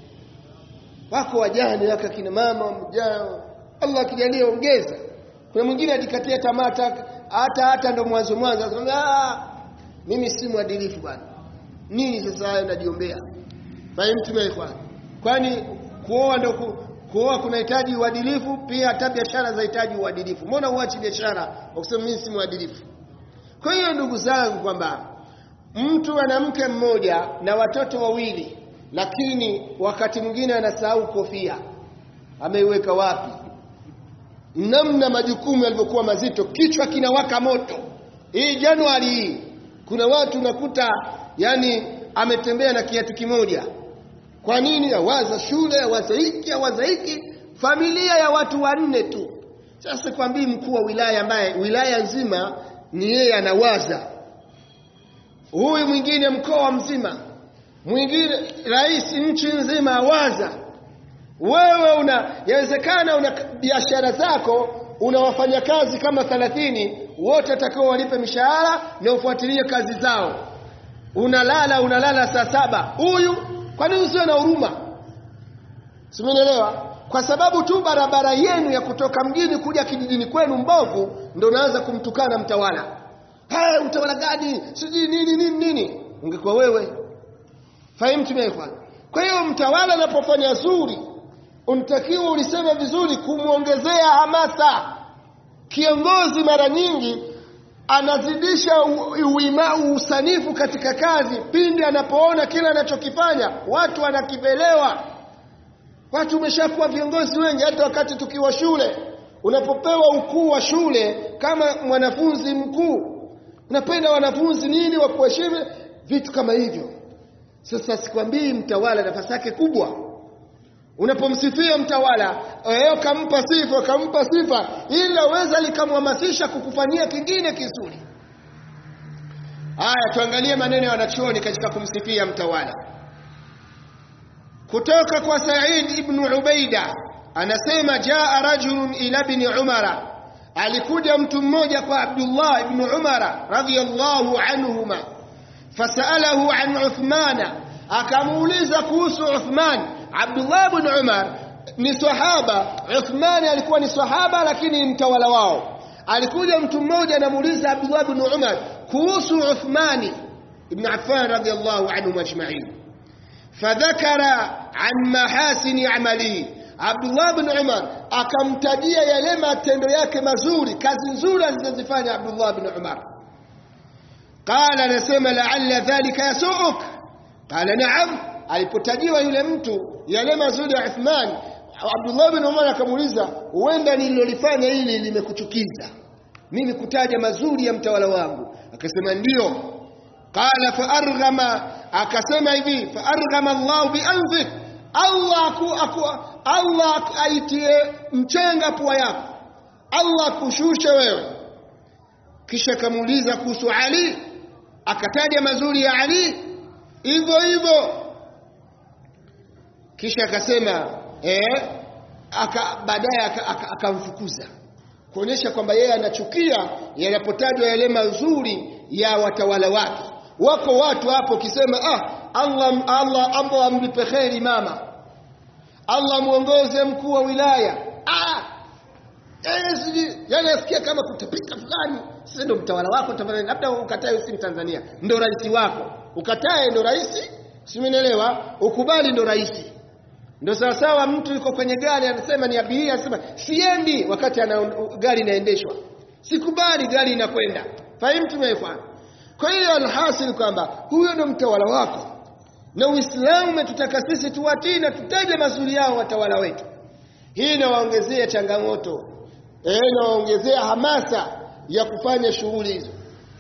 wako wajane waka kina mama mjana Allah akijalia ongeza kuna mwingine ajikatia tamata hata hata ndo mwanzo mwanzo akamwambia mimi si mwadilifu bwana nini sasa hayo najiombea fahimu tumeikwa kwani kuoa ndo ku, kuoa kunahitaji uadilifu pia hata biashara zinahitaji uadilifu mbona uachi biashara kwa kusema mimi si mwadilifu kwa hiyo ndugu zangu kwamba mtu ana mke mmoja na watoto wawili lakini wakati mwingine anasahau kofia ameiweka wapi namna majukumu yalivyokuwa mazito kichwa kinawaka moto hii Januari hii kuna watu nakuta yani ametembea na kiatu kimoja kwa nini awaza shule awaza hiki awaza hiki familia ya watu wanne tu sasa kwambii mkuu wa wilaya ambaye wilaya nzima ni yeye anawaza huyu mwingine mkoa mzima mwingine rais nchi nzima awaza wewe una yawezekana una biashara zako una wafanyakazi kama 30 wote atakao walipe mishahara na ufuatilie kazi zao unalala unalala saa saba huyu kwa nini usiwe na huruma simenielewa kwa sababu tu barabara yenu ya kutoka mjini kuja kijijini kwenu mbovu ndio unaanza kumtukana mtawala hey, utawala gani sijui nini nini nini ungekuwa wewe fahimu tumeekwa kwa hiyo mtawala anapofanya zuri unatakiwa ulisema vizuri kumwongezea hamasa kiongozi mara nyingi anazidisha uima usanifu katika kazi pindi anapoona kile anachokifanya watu wanakipelewa watu umeshakuwa viongozi wengi hata wakati tukiwa shule unapopewa ukuu wa shule kama mwanafunzi mkuu unapenda wanafunzi nini wa kuheshimu vitu kama hivyo sasa sikwambii mtawala nafasi yake kubwa unapomsifia mtawala wewe kampa sifa kampa sifa ila weza likamhamasisha kukufanyia kingine kizuri haya tuangalie maneno ya wanachuoni katika kumsifia mtawala kutoka kwa Said ibn Ubaida anasema jaa rajulun ila ibn Umara alikuja mtu mmoja kwa Abdullah ibn Umara radhiyallahu anhuma fasalahu an Uthmana akamuuliza kuhusu Uthman Abdullah ibn Umar ni sahaba Uthman alikuwa ni sahaba lakini mtawala wao alikuja mtu mmoja anamuuliza Abdullah ibn Umar kuhusu Uthmani ibn Affan radhiyallahu anhu ajma'in fadhakara an mahasini amalihi Abdullah ibn Umar akamtajia yale matendo yake mazuri kazi nzuri alizozifanya Abdullah ibn Umar qala anasema la'alla dhalika yasuuk qala na'am alipotajiwa yule mtu yale mazuri ya Uthman Abdullah bin Umar akamuuliza huenda nililolifanya hili limekuchukiza mimi kutaja mazuri ya mtawala wangu akasema ndio qala fa arghama akasema hivi fa arghama Allah bi anfik Allah aku, aku, Allah aitie mchanga pua yako Allah kushushe wewe kisha akamuuliza kuhusu Ali akataja mazuri ya Ali hivyo hivyo kisha akasema eh aka baadaye akamfukuza aka, aka kuonyesha kwamba yeye anachukia yanapotajwa yale mazuri ya watawala wake wako watu hapo kisema ah Allah Allah Allah amlipe kheri mama Allah muongoze mkuu wa wilaya ah yani asikia kama kutapika fulani sasa ndo mtawala wako tafadhali labda ukatae usi Tanzania ndo rais wako ukatae ndo rais simenielewa ukubali ndo rais ndo sawasawa mtu yuko kwenye gari anasema ni abiria anasema siendi wakati ana gari inaendeshwa sikubali gari inakwenda fahimu tumeifanya kwa hiyo alhasil kwamba huyo ndo mtawala wako na uislamu umetutaka sisi tuwatii na tutaje mazuri yao watawala wetu hii inawaongezea changamoto eh inawaongezea hamasa ya kufanya shughuli hizo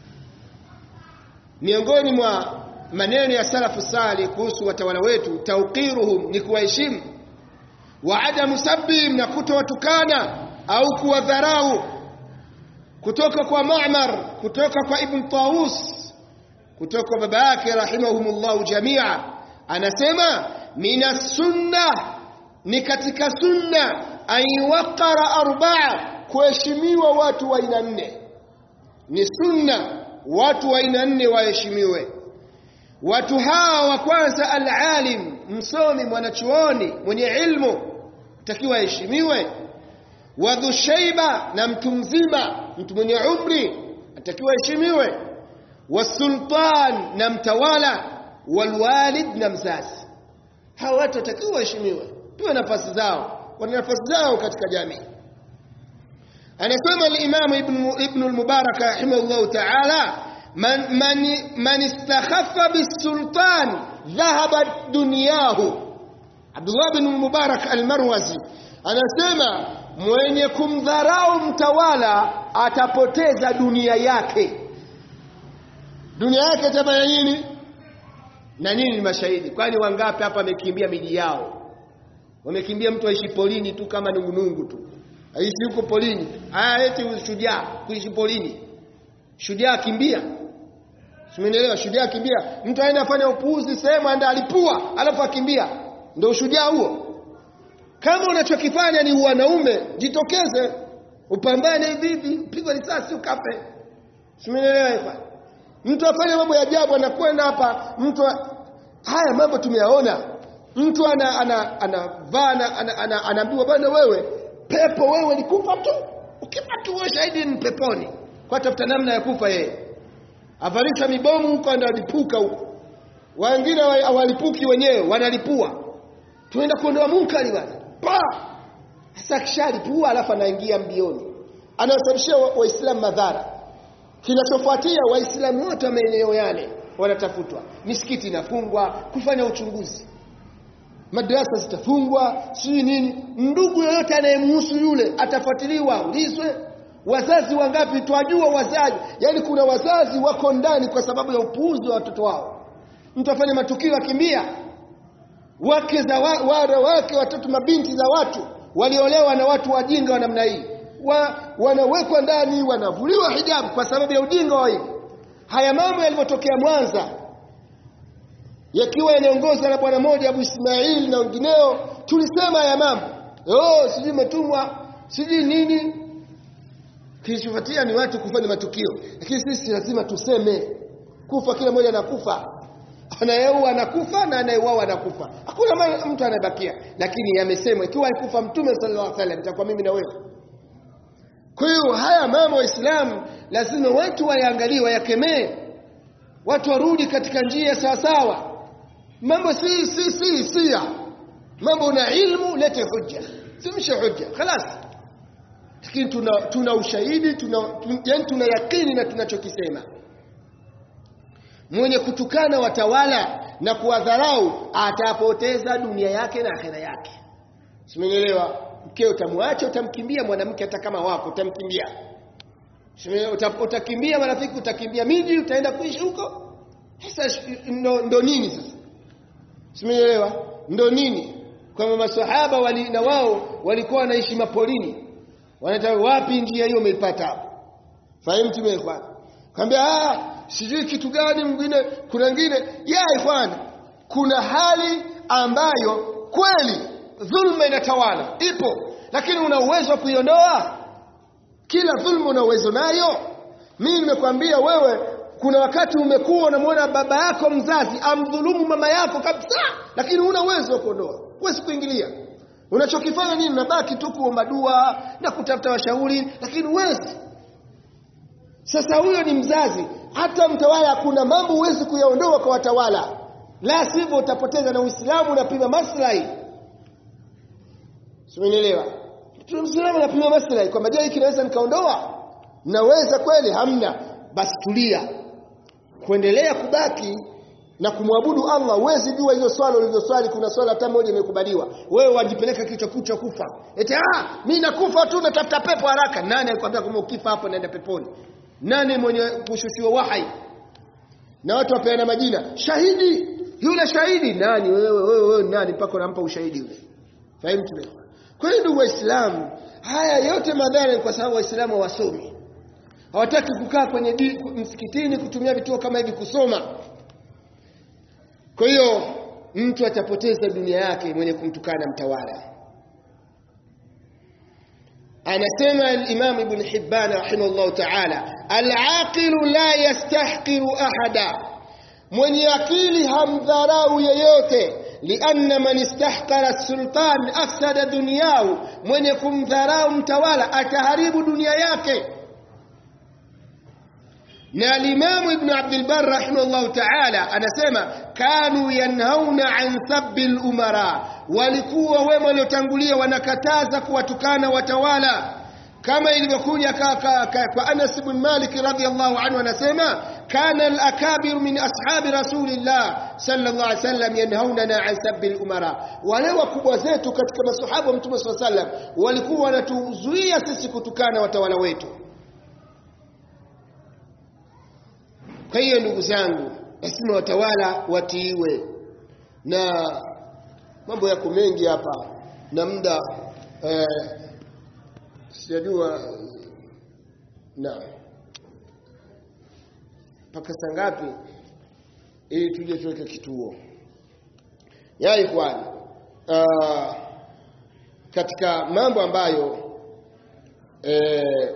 miongoni mwa maneno ya salafu sali kuhusu watawala wetu tauqiruhum ni kuwaheshimu wa adamu sabbihim na kutowatukana au kuwadharau kutoka kwa Ma'mar kutoka kwa Ibn Tawus kutoka kwa baba yake rahimahumullahu jamia anasema mina sunna ni katika sunna ayuwaqara arba'a kuheshimiwa watu wa aina nne ni sunna watu wa aina nne waheshimiwe watu hawa wa kwanza alalim msomi mwanachuoni mwenye ilmu takiwa aheshimiwe wadhu shaiba na mtu mzima mtu mwenye umri atakiwa aheshimiwe wasultan na mtawala walwalid na mzazi hawa watu watakiwa waheshimiwe tuwe nafasi zao wana nafasi zao katika jamii anasema al-Imam Ibn Ibn al-Mubarak rahimahullah ta'ala man man man istakhaffa bis-sultan dhahaba dunyahu Abdullah ibn al-Mubarak al-Marwazi anasema mwenye kumdharau mtawala atapoteza dunia yake dunia yake itafanya nini na nini ni mashahidi kwani wangapi hapa wamekimbia miji yao wamekimbia mtu aishi polini tu kama nungunungu tu aishi huko polini haya eti shujaa kuishi polini shujaa kimbia Simenielewa shujaa kimbia mtu aenda afanya upuuzi sehemu aenda alipua alafu akimbia ndio ushujaa huo kama unachokifanya ni wanaume jitokeze upambane hivi hivi pigwa risasi ukafe Simenielewa hapa mtu afanye mambo ya ajabu anakwenda hapa mtu haya mambo tumeyaona mtu ana ana anavaa ana, ana, ana, anaambiwa bwana wewe pepo wewe ni kufa tu ukifa tu wewe shahidi ni peponi kwa tafuta namna ya kufa yeye avarisha mibomu huko analipuka huko wengine hawalipuki wenyewe wanalipua tuenda kuondoa munkari bwana pa sasa kishalipua alafu anaingia mbioni anawasababishia waislamu wa madhara kinachofuatia waislamu wote wa maeneo yale wanatafutwa misikiti inafungwa kufanya uchunguzi madrasa zitafungwa sijui nini ndugu yoyote anayemhusu yule atafuatiliwa ulizwe wazazi wangapi twajua wazazi yani kuna wazazi wako ndani kwa sababu ya upuuzi wa watoto wao mtu afanye matukio akimbia wake za wa, wara wake watoto mabinti za watu waliolewa na watu wajinga wa namna hii wa, wanawekwa ndani wanavuliwa hijabu kwa sababu ya ujinga wa hivi haya mambo yalivyotokea Mwanza yakiwa yanaongozwa na bwana mmoja Abu Ismail na wengineo tulisema haya mambo oh sijui umetumwa sijui nini kilichofuatia ni watu kufanya matukio lakini sisi lazima tuseme kufa kila mmoja anakufa anayeua anakufa na anayeuawa anakufa hakuna mtu anayebakia lakini yamesemwa ikiwa alikufa mtume sallallahu alaihi wasallam itakuwa mimi na wewe kwa hiyo haya mambo waislamu lazima watu wayaangalie wayakemee watu warudi katika njia sawa sawa mambo si si si si mambo una ilmu lete hujja simshe hujja خلاص lakini tuna tuna ushahidi tuna yani tuna yakini na tunachokisema mwenye kutukana watawala na kuwadharau atapoteza dunia yake na akhera yake simenielewa mkeo utamwacha utamkimbia mwanamke hata kama wako utamkimbia utakimbia marafiki utakimbia miji utaenda kuishi huko sasa ndo, ndo nini sasa simenielewa ndo nini kwamba maswahaba wali, na wao walikuwa wanaishi mapolini wanataka wapi njia hiyo umeipata hapo fahimu tumekwa kwambia ah sijui kitu gani mwingine kuna wengine ya ikhwan kuna hali ambayo kweli dhulma inatawala ipo lakini una uwezo wa kuiondoa kila dhulma una uwezo nayo mimi nimekwambia wewe kuna wakati umekuwa unamwona baba yako mzazi amdhulumu mama yako kabisa lakini una uwezo wa kuondoa huwezi kuingilia unachokifanya nini unabaki tu kuomba dua na kutafuta washauri lakini huwezi sasa huyo ni mzazi hata mtawala kuna mambo huwezi kuyaondoa kwa watawala la sivyo utapoteza na uislamu unapima maslahi simenielewa Uislamu unapima maslahi kwamba je hiki naweza nikaondoa naweza kweli hamna basi tulia kuendelea kubaki na kumwabudu Allah huwezi jua hizo swala ulizoswali kuna swala hata moja imekubaliwa wewe wajipeleka kichwa kucha kufa eti ah mimi nakufa tu natafuta pepo haraka nani alikwambia kama ukifa hapo naenda peponi nani mwenye kushushiwa wahai na watu wapeana majina shahidi yule shahidi nani wewe wewe wewe nani mpaka unampa ushahidi yule fahimu kwa hiyo ndugu waislamu haya yote madhara ni kwa sababu waislamu hawasomi hawataki kukaa kwenye di, msikitini kutumia vituo kama hivi kusoma kwa hiyo mtu atapoteza dunia yake mwenye kumtukana mtawala anasema al-Imam Ibn Hibban rahimahullah ta'ala al-aqilu la yastahqiru ahada mwenye akili hamdharau yeyote lianna man istahqara sultan afsada dunyahu mwenye kumdharau mtawala ataharibu dunia yake na alimamu ibn abdul bar rahimahullah ta'ala anasema kanu yanhauna an sabbi al-umara walikuwa wema waliotangulia wanakataza kuwatukana watawala kama ilivyokuja kwa Anas ibn Malik radhiyallahu anhu anasema kana al-akabir min ashabi rasulillah sallallahu alaihi wasallam yanhauna an sabbi al-umara wale wakubwa zetu katika masahaba wa mtume sallallahu alaihi wasallam walikuwa wanatuzuia sisi kutukana watawala wetu kwa hiyo ndugu zangu lazima watawala watiiwe na mambo yako mengi hapa na muda eh, sijajua na mpaka saa ngapi ili tuje tuweke kituo ya ikhwan uh, katika mambo ambayo eh,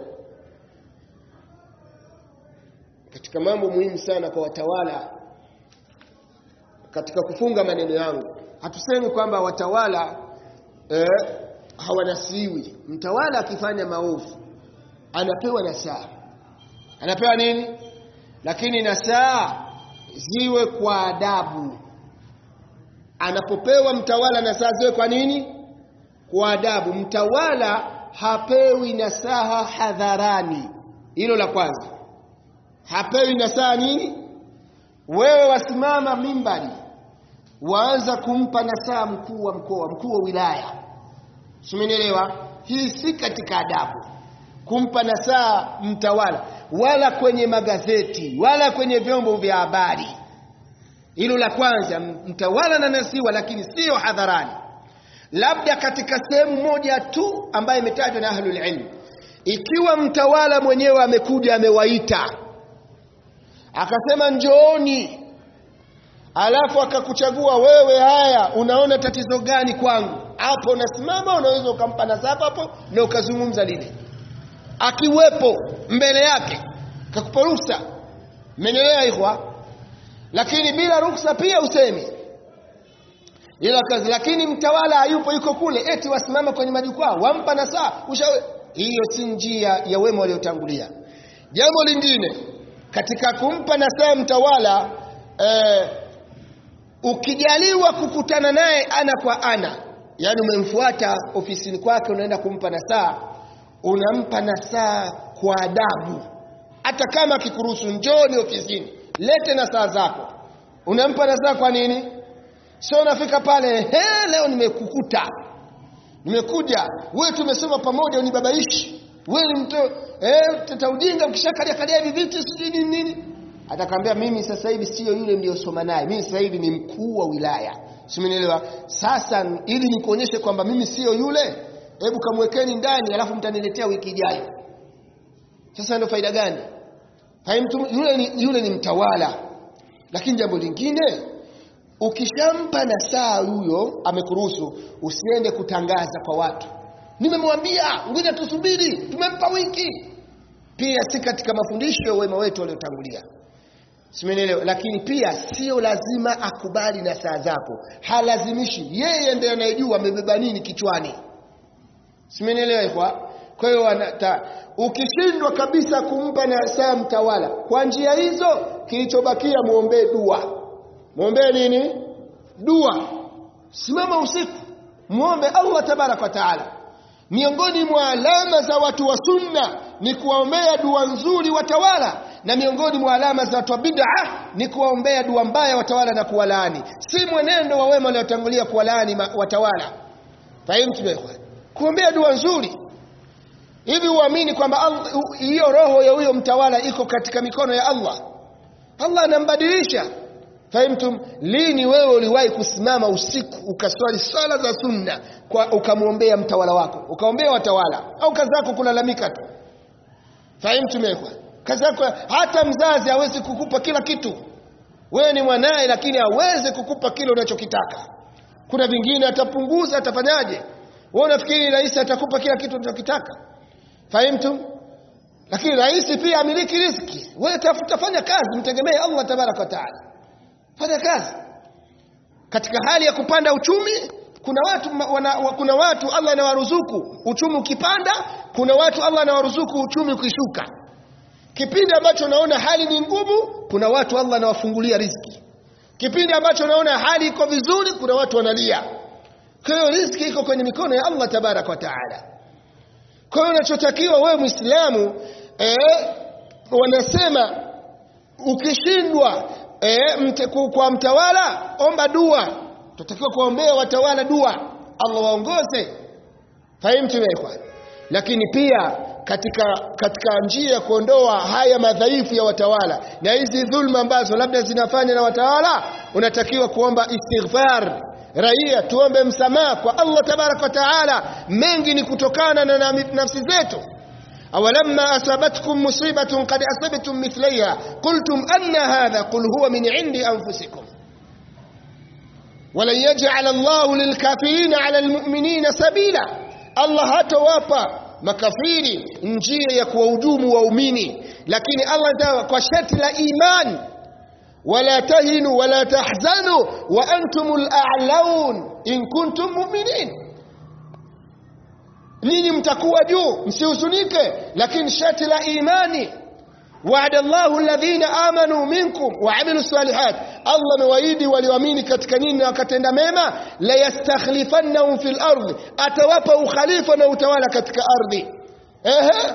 katika mambo muhimu sana kwa watawala katika kufunga maneno yangu hatusemi kwamba watawala eh, hawanasiwi mtawala akifanya maovu anapewa nasaa anapewa nini lakini nasaa ziwe kwa adabu anapopewa mtawala nasaa ziwe kwa nini kwa adabu mtawala hapewi nasaha hadharani hilo la kwanza hapewi nasaha nini wewe wasimama mimbari waanza kumpa nasaha mkuu wa mkoa mkuu wa wilaya simenielewa hii si katika adabu kumpa nasaha mtawala wala kwenye magazeti wala kwenye vyombo vya habari hilo la kwanza mtawala na nasiwa lakini sio hadharani labda katika sehemu moja tu ambayo imetajwa na ahlul ilm ikiwa mtawala mwenyewe amekuja amewaita akasema njooni alafu akakuchagua wewe haya unaona tatizo gani kwangu hapo unasimama unaweza ukampa nasaha hapo na ukazungumza lile akiwepo mbele yake kakupa ruhusa mmenielewa ikhwa lakini bila ruhusa pia usemi ila kazi lakini mtawala hayupo yuko kule eti wasimama kwenye majukwaa wampa nasaha ushawe hiyo si njia ya wema waliotangulia jambo lingine katika kumpa nasaha mtawala eh, ukijaliwa kukutana naye ana kwa ana yani umemfuata ofisini kwake unaenda kumpa nasaha unampa nasaha kwa adabu hata kama akikuruhusu njoni ofisini lete na saa zako unampa na saa kwa nini sio unafika pale he leo nimekukuta nimekuja wewe tumesoma pamoja unibabaishi wewe ni mtu eh tata ujinga ukishakalia kalia hivi vitu sijui nini nini atakwambia mimi sasa hivi sio yule mliosoma naye mimi sasa hivi ni mkuu wa wilaya simenielewa sasa ili nikuonyeshe kwamba mimi sio yule hebu kamwekeni ndani alafu mtaniletea wiki ijayo sasa ndio faida gani Fahimu yule ni, yule ni mtawala lakini jambo lingine ukishampa na saa huyo amekuruhusu usiende kutangaza kwa watu nimemwambia ngoja tusubiri tumempa wiki pia si katika mafundisho ya wema wetu waliotangulia simenielewa lakini pia sio lazima akubali na saa zako halazimishi yeye ndiye anayejua amebeba nini kichwani simenielewa kwa kwa hiyo ukishindwa kabisa kumpa na saa mtawala kwa njia hizo kilichobakia muombee dua muombee nini dua simama usiku muombe Allah tabaraka wa taala miongoni mwa alama za watu wa sunna ni kuwaombea dua nzuri watawala na miongoni mwa alama za watu wa bid'a ni kuwaombea dua mbaya watawala na kuwalaani si mwenendo wa wema waliotangulia kuwalaani watawala fahimu ikhwan kuombea dua nzuri hivi uamini kwamba hiyo roho ya huyo mtawala iko katika mikono ya Allah Allah anambadilisha fahimtum lini wewe uliwahi kusimama usiku ukaswali swala za sunna kwa ukamwombea mtawala wako ukaombea watawala au kazi yako kulalamika tu fahimtum ekwa kazi yako hata mzazi hawezi kukupa kila kitu wewe ni mwanaye lakini hawezi kukupa kile unachokitaka kuna vingine atapunguza atafanyaje wewe unafikiri rais atakupa kila kitu unachokitaka fahimtum lakini rais pia amiliki riziki wewe tafuta fanya kazi mtegemee Allah tabaraka wa taala fanya kazi katika hali ya kupanda uchumi kuna watu wana, kuna watu Allah anawaruzuku uchumi ukipanda kuna watu Allah anawaruzuku uchumi ukishuka kipindi ambacho naona hali ni ngumu kuna watu Allah anawafungulia riziki kipindi ambacho naona hali iko vizuri kuna watu wanalia kwa hiyo riziki iko kwenye mikono ya Allah tabarak wa taala kwa hiyo unachotakiwa wewe muislamu eh, wanasema ukishindwa eh, mte, kwa mtawala omba dua tutakiwa kuombea watawala dua Allah waongoze fahimu tumekwa lakini pia katika katika njia ya kuondoa haya madhaifu ya watawala na hizi dhulma ambazo labda zinafanya na watawala unatakiwa kuomba istighfar raia tuombe msamaha kwa Allah tabarak wa taala mengi ni kutokana na nafsi zetu أولما أصابتكم مصيبة قد أصبتم مثليها قلتم أن هذا قل هو من عند أنفسكم ولن يجعل الله للكافرين على المؤمنين سبيلا الله hatowapa makafiri njia ya kuwahujumu waumini lakini Allah kwa sharti la imani wala tahinu wala tahzanu wa antumul a'laun in kuntum mu'minin ninyi mtakuwa juu msihuzunike lakini sharti la imani وعد الله الذين آمنوا منكم وعملوا الصالحات الله مواعيدي walioamini katika nini na wakatenda mema la yastakhlifannahum fil ardh atawapa ukhalifa na utawala katika ardhi ehe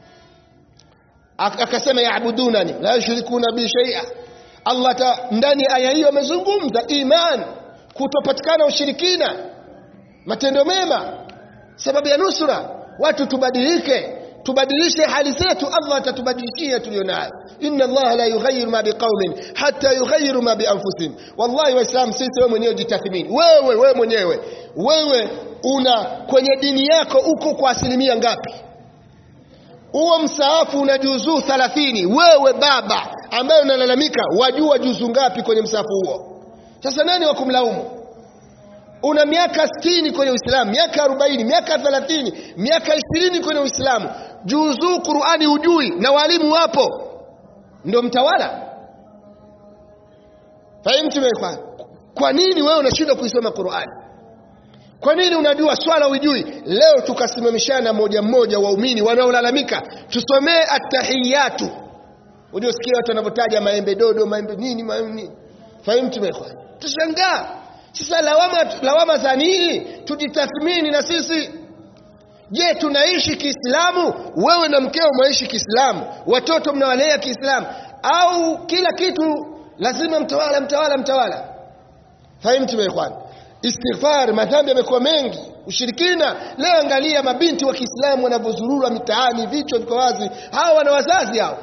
akasema yaabudunani la yushrikuna bi shay'a Allah ta ndani aya hiyo amezungumza iman kutopatikana ushirikina matendo mema sababu ya nusura watu tubadilike tubadilishe hali zetu Allah atatubadilishia tulionayo inna Allah la yughayyiru ma biqaumin hatta yughayyiru ma bi anfusihim wallahi waislam sisi wewe mwenyewe jitathmini wewe wewe mwenyewe wewe una kwenye dini yako uko kwa asilimia ngapi huo msaafu una juzuu 30 wewe baba ambaye unalalamika wajua juzuu ngapi kwenye msaafu huo sasa nani wa kumlaumu una miaka 60 kwenye Uislamu, miaka 40, miaka 30, miaka 20 kwenye Uislamu, juzuu Qur'ani hujui na walimu wapo, ndio mtawala. Fahimu tumekwa. Kwa nini wewe unashindwa kuisoma Qur'ani? Kwa nini unajua swala hujui? Leo tukasimamishana moja mmoja waumini wanaolalamika, tusomee attahiyatu. Uliosikia watu wanavyotaja maembe dodo, maembe nini, maembe nini. Fahimu tumekwa. Tushangaa. Sasa lawama, lawama za nini? Tujitathmini na sisi. Je, tunaishi Kiislamu? Wewe na mkeo mnaishi Kiislamu, watoto mnawalea Kiislamu. au kila kitu lazima mtawala mtawala mtawala fahimtu ikhwan istighfar madhambi yamekuwa mengi ushirikina leo angalia mabinti wa Kiislamu wanavyozurura mitaani vichwa viko wazi hawa wana wazazi hao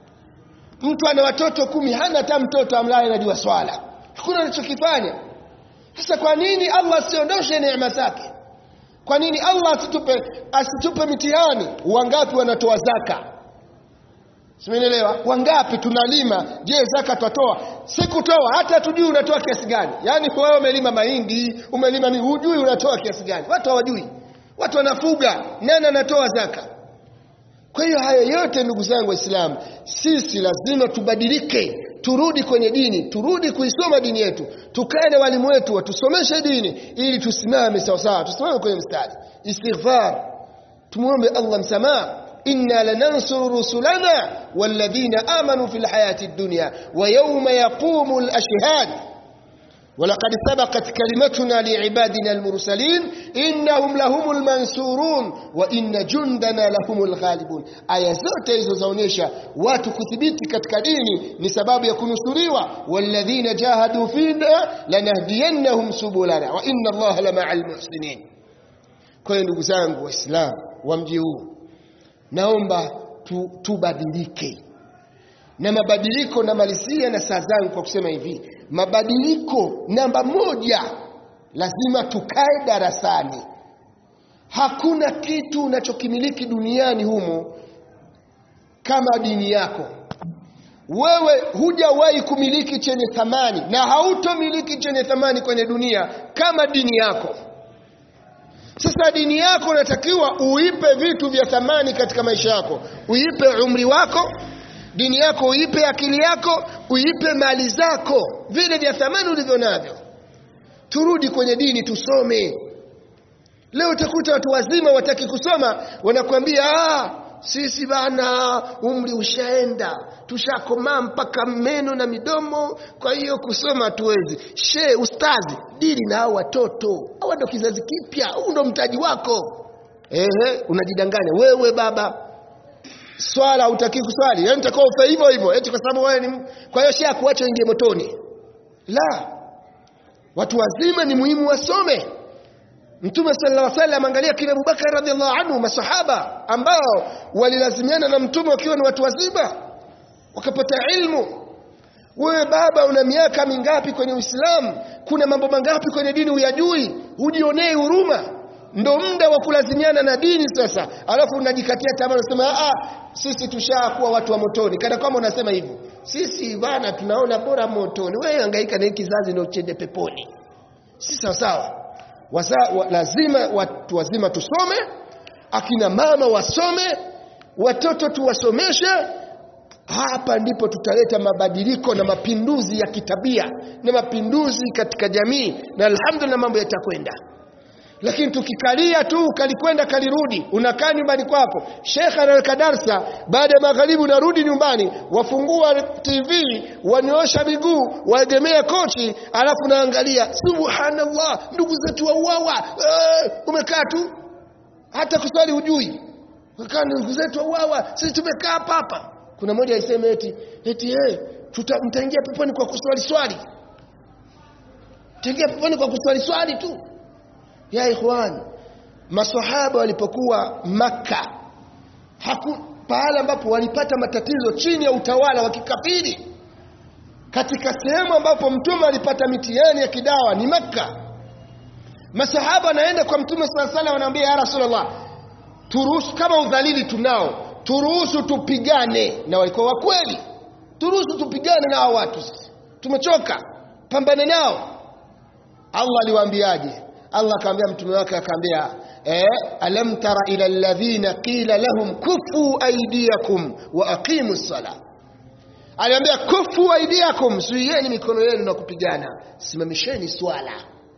mtu ana watoto kumi hana hata mtoto amlaye anajua swala hakuna anachokifanya sasa kwa nini Allah asiondoshe neema zake kwa nini Allah asitupe asitupe mitihani wangapi wanatoa zaka Simenielewa? Wangapi tunalima? Je, zaka twatoa? Sikutoa, hata tujui unatoa kiasi gani. Yaani wewe umelima mahindi, umelima ni hujui unatoa kiasi gani. Watu hawajui. Watu wanafuga, nani anatoa zaka? Kwa hiyo haya yote ndugu zangu Waislamu, sisi lazima tubadilike, turudi kwenye dini, turudi kuisoma dini yetu, tukae na walimu wetu watusomeshe dini ili tusimame sawa sawa, tusimame kwenye mstari. Istighfar, tumuombe Allah msamaha إنا لننصر رسلنا والذين آمنوا في الحياة الدنيا ويوم يقوم الأشهاد ولقد سبقت كلمتنا لعبادنا المرسلين إنهم لهم المنصورون وإن جندنا لهم الغالبون aya zote hizo zaonyesha watu kuthibiti katika dini ni sababu ya kunusuriwa walladhina jahadu fina lanahdiyannahum subulana wa inna allaha lamaa almuhsinin kwa hiyo ndugu zangu waislamu wa mji huu naomba tu, tubadilike na mabadiliko namalizia na saa zangu kwa kusema hivi mabadiliko namba moja lazima tukae darasani hakuna kitu unachokimiliki duniani humo kama dini yako wewe hujawahi kumiliki chenye thamani na hautomiliki chenye thamani kwenye dunia kama dini yako sasa dini yako unatakiwa uipe vitu vya thamani katika maisha yako uipe umri wako dini yako uipe akili yako uipe mali zako vile vya thamani ulivyo navyo turudi kwenye dini tusome leo utakuta watu wazima wataki kusoma wanakuambia ah, sisi bana umri ushaenda tushakomaa mpaka meno na midomo kwa hiyo kusoma hatuwezi she ustazi dili na hao watoto hawa ndo kizazi kipya huu ndo mtaji wako ehe unajidanganya wewe baba swala hutaki kuswali yani utakuwa ufe hivyo hivyo eti kwa sababu wewe ni kwa hiyo shia kuacha ingie motoni la watu wazima ni muhimu wasome Mtume sallallahu alaihi wasallam angalia kina Abubakar radhiallahu anhu masahaba ambao walilazimiana na mtume wakiwa ni watu wazima wakapata ilmu wewe baba una miaka mingapi kwenye Uislamu kuna mambo mangapi kwenye dini huyajui hujionee huruma ndo muda wa kulazimiana na dini sasa alafu unajikatia tamaa unasema ah sisi tushakuwa watu wa motoni kana kwamba unasema hivyo sisi bana tunaona bora motoni wewe hangaika na hiki kizazi ndio chende peponi si sawa sawa Wasa, wa, lazima watu wazima tusome akina mama wasome watoto tuwasomeshe hapa ndipo tutaleta mabadiliko na mapinduzi ya kitabia na mapinduzi katika jamii na alhamdulillah mambo yatakwenda lakini tukikalia tu kalikwenda kalirudi unakaa nyumbani kwako shekhe anaweka darsa baada ya magharibi unarudi nyumbani wafungua tv wanyoosha miguu waegemea kochi alafu naangalia subhanallah ndugu zetu wauawa eh, umekaa tu hata kuswali hujui umekaa ndugu zetu wauawa sisi tumekaa hapa hapa kuna mmoja aiseme eti eti eh tuta mtaingia peponi kwa kuswali swali mtaingia peponi kwa kuswali swali tu ya ikhwan masahaba walipokuwa maka haku pahala ambapo walipata matatizo chini ya utawala wa kikafiri katika sehemu ambapo mtume alipata mitihani ya kidawa ni makka masahaba wanaenda kwa mtume sala sala wanaambia ya rasulullah turuhusu kama udhalili tunao turuhusu tupigane na walikuwa wa kweli turuhusu tupigane na hao watu tumechoka pambane nao Allah aliwaambiaje Allah akamwambia mtume wake akamwambia eh alam tara ila alladhina qila lahum kufu aydiyakum wa aqimu sala aliambia kufu aydiyakum zuieni mikono yenu na kupigana simamisheni swala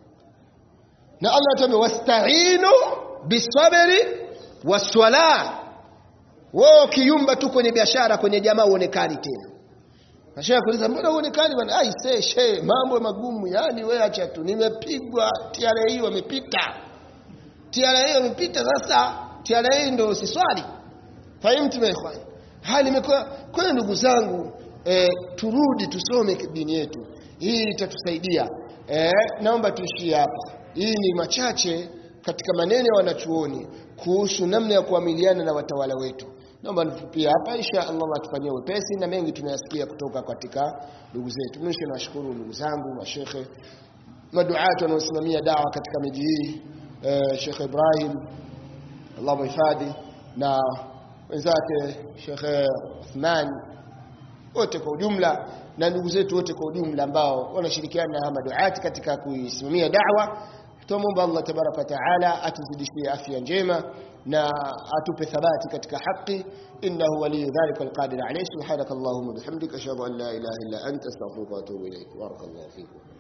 na Allah atamwambia wasta'inu bisabri waswala wao kiumba tu kwenye biashara kwenye jamaa uonekani tena Nashaa kuuliza mbona uonekani bwana? Ai se she mambo magumu yani wewe acha tu. Nimepigwa TRA wamepita. TRA wamepita sasa TRA ndio usiswali. Fahimu tumeikhwan. Hali imekuwa kwa ndugu zangu e, turudi tusome dini yetu hii itatusaidia e, naomba tuishie hapa hii ni machache katika maneno ya wanachuoni kuhusu namna ya kuamiliana na watawala wetu naomba nifupie hapa insha Allah atufanyie wepesi na mengi tunayasikia kutoka katika ndugu zetu mwisho nawashukuru ndugu zangu mashekhe maduati wanaosimamia dawa katika miji hii eh, Sheikh Ibrahim Allah muhifadhi na wenzake Sheikh Uthman wote kwa ujumla na ndugu zetu wote kwa ujumla ambao wanashirikiana na maduati katika kuisimamia da'wa tumomba Allah tabaraka wa taala atuzidishie afya njema na atupe thabati katika haki innahu waliyu dhalika alqadir alayhi subhanakallahumma bihamdika ashhadu an la ilaha illa anta astaghfiruka wa atubu ilayk barakallahu fikum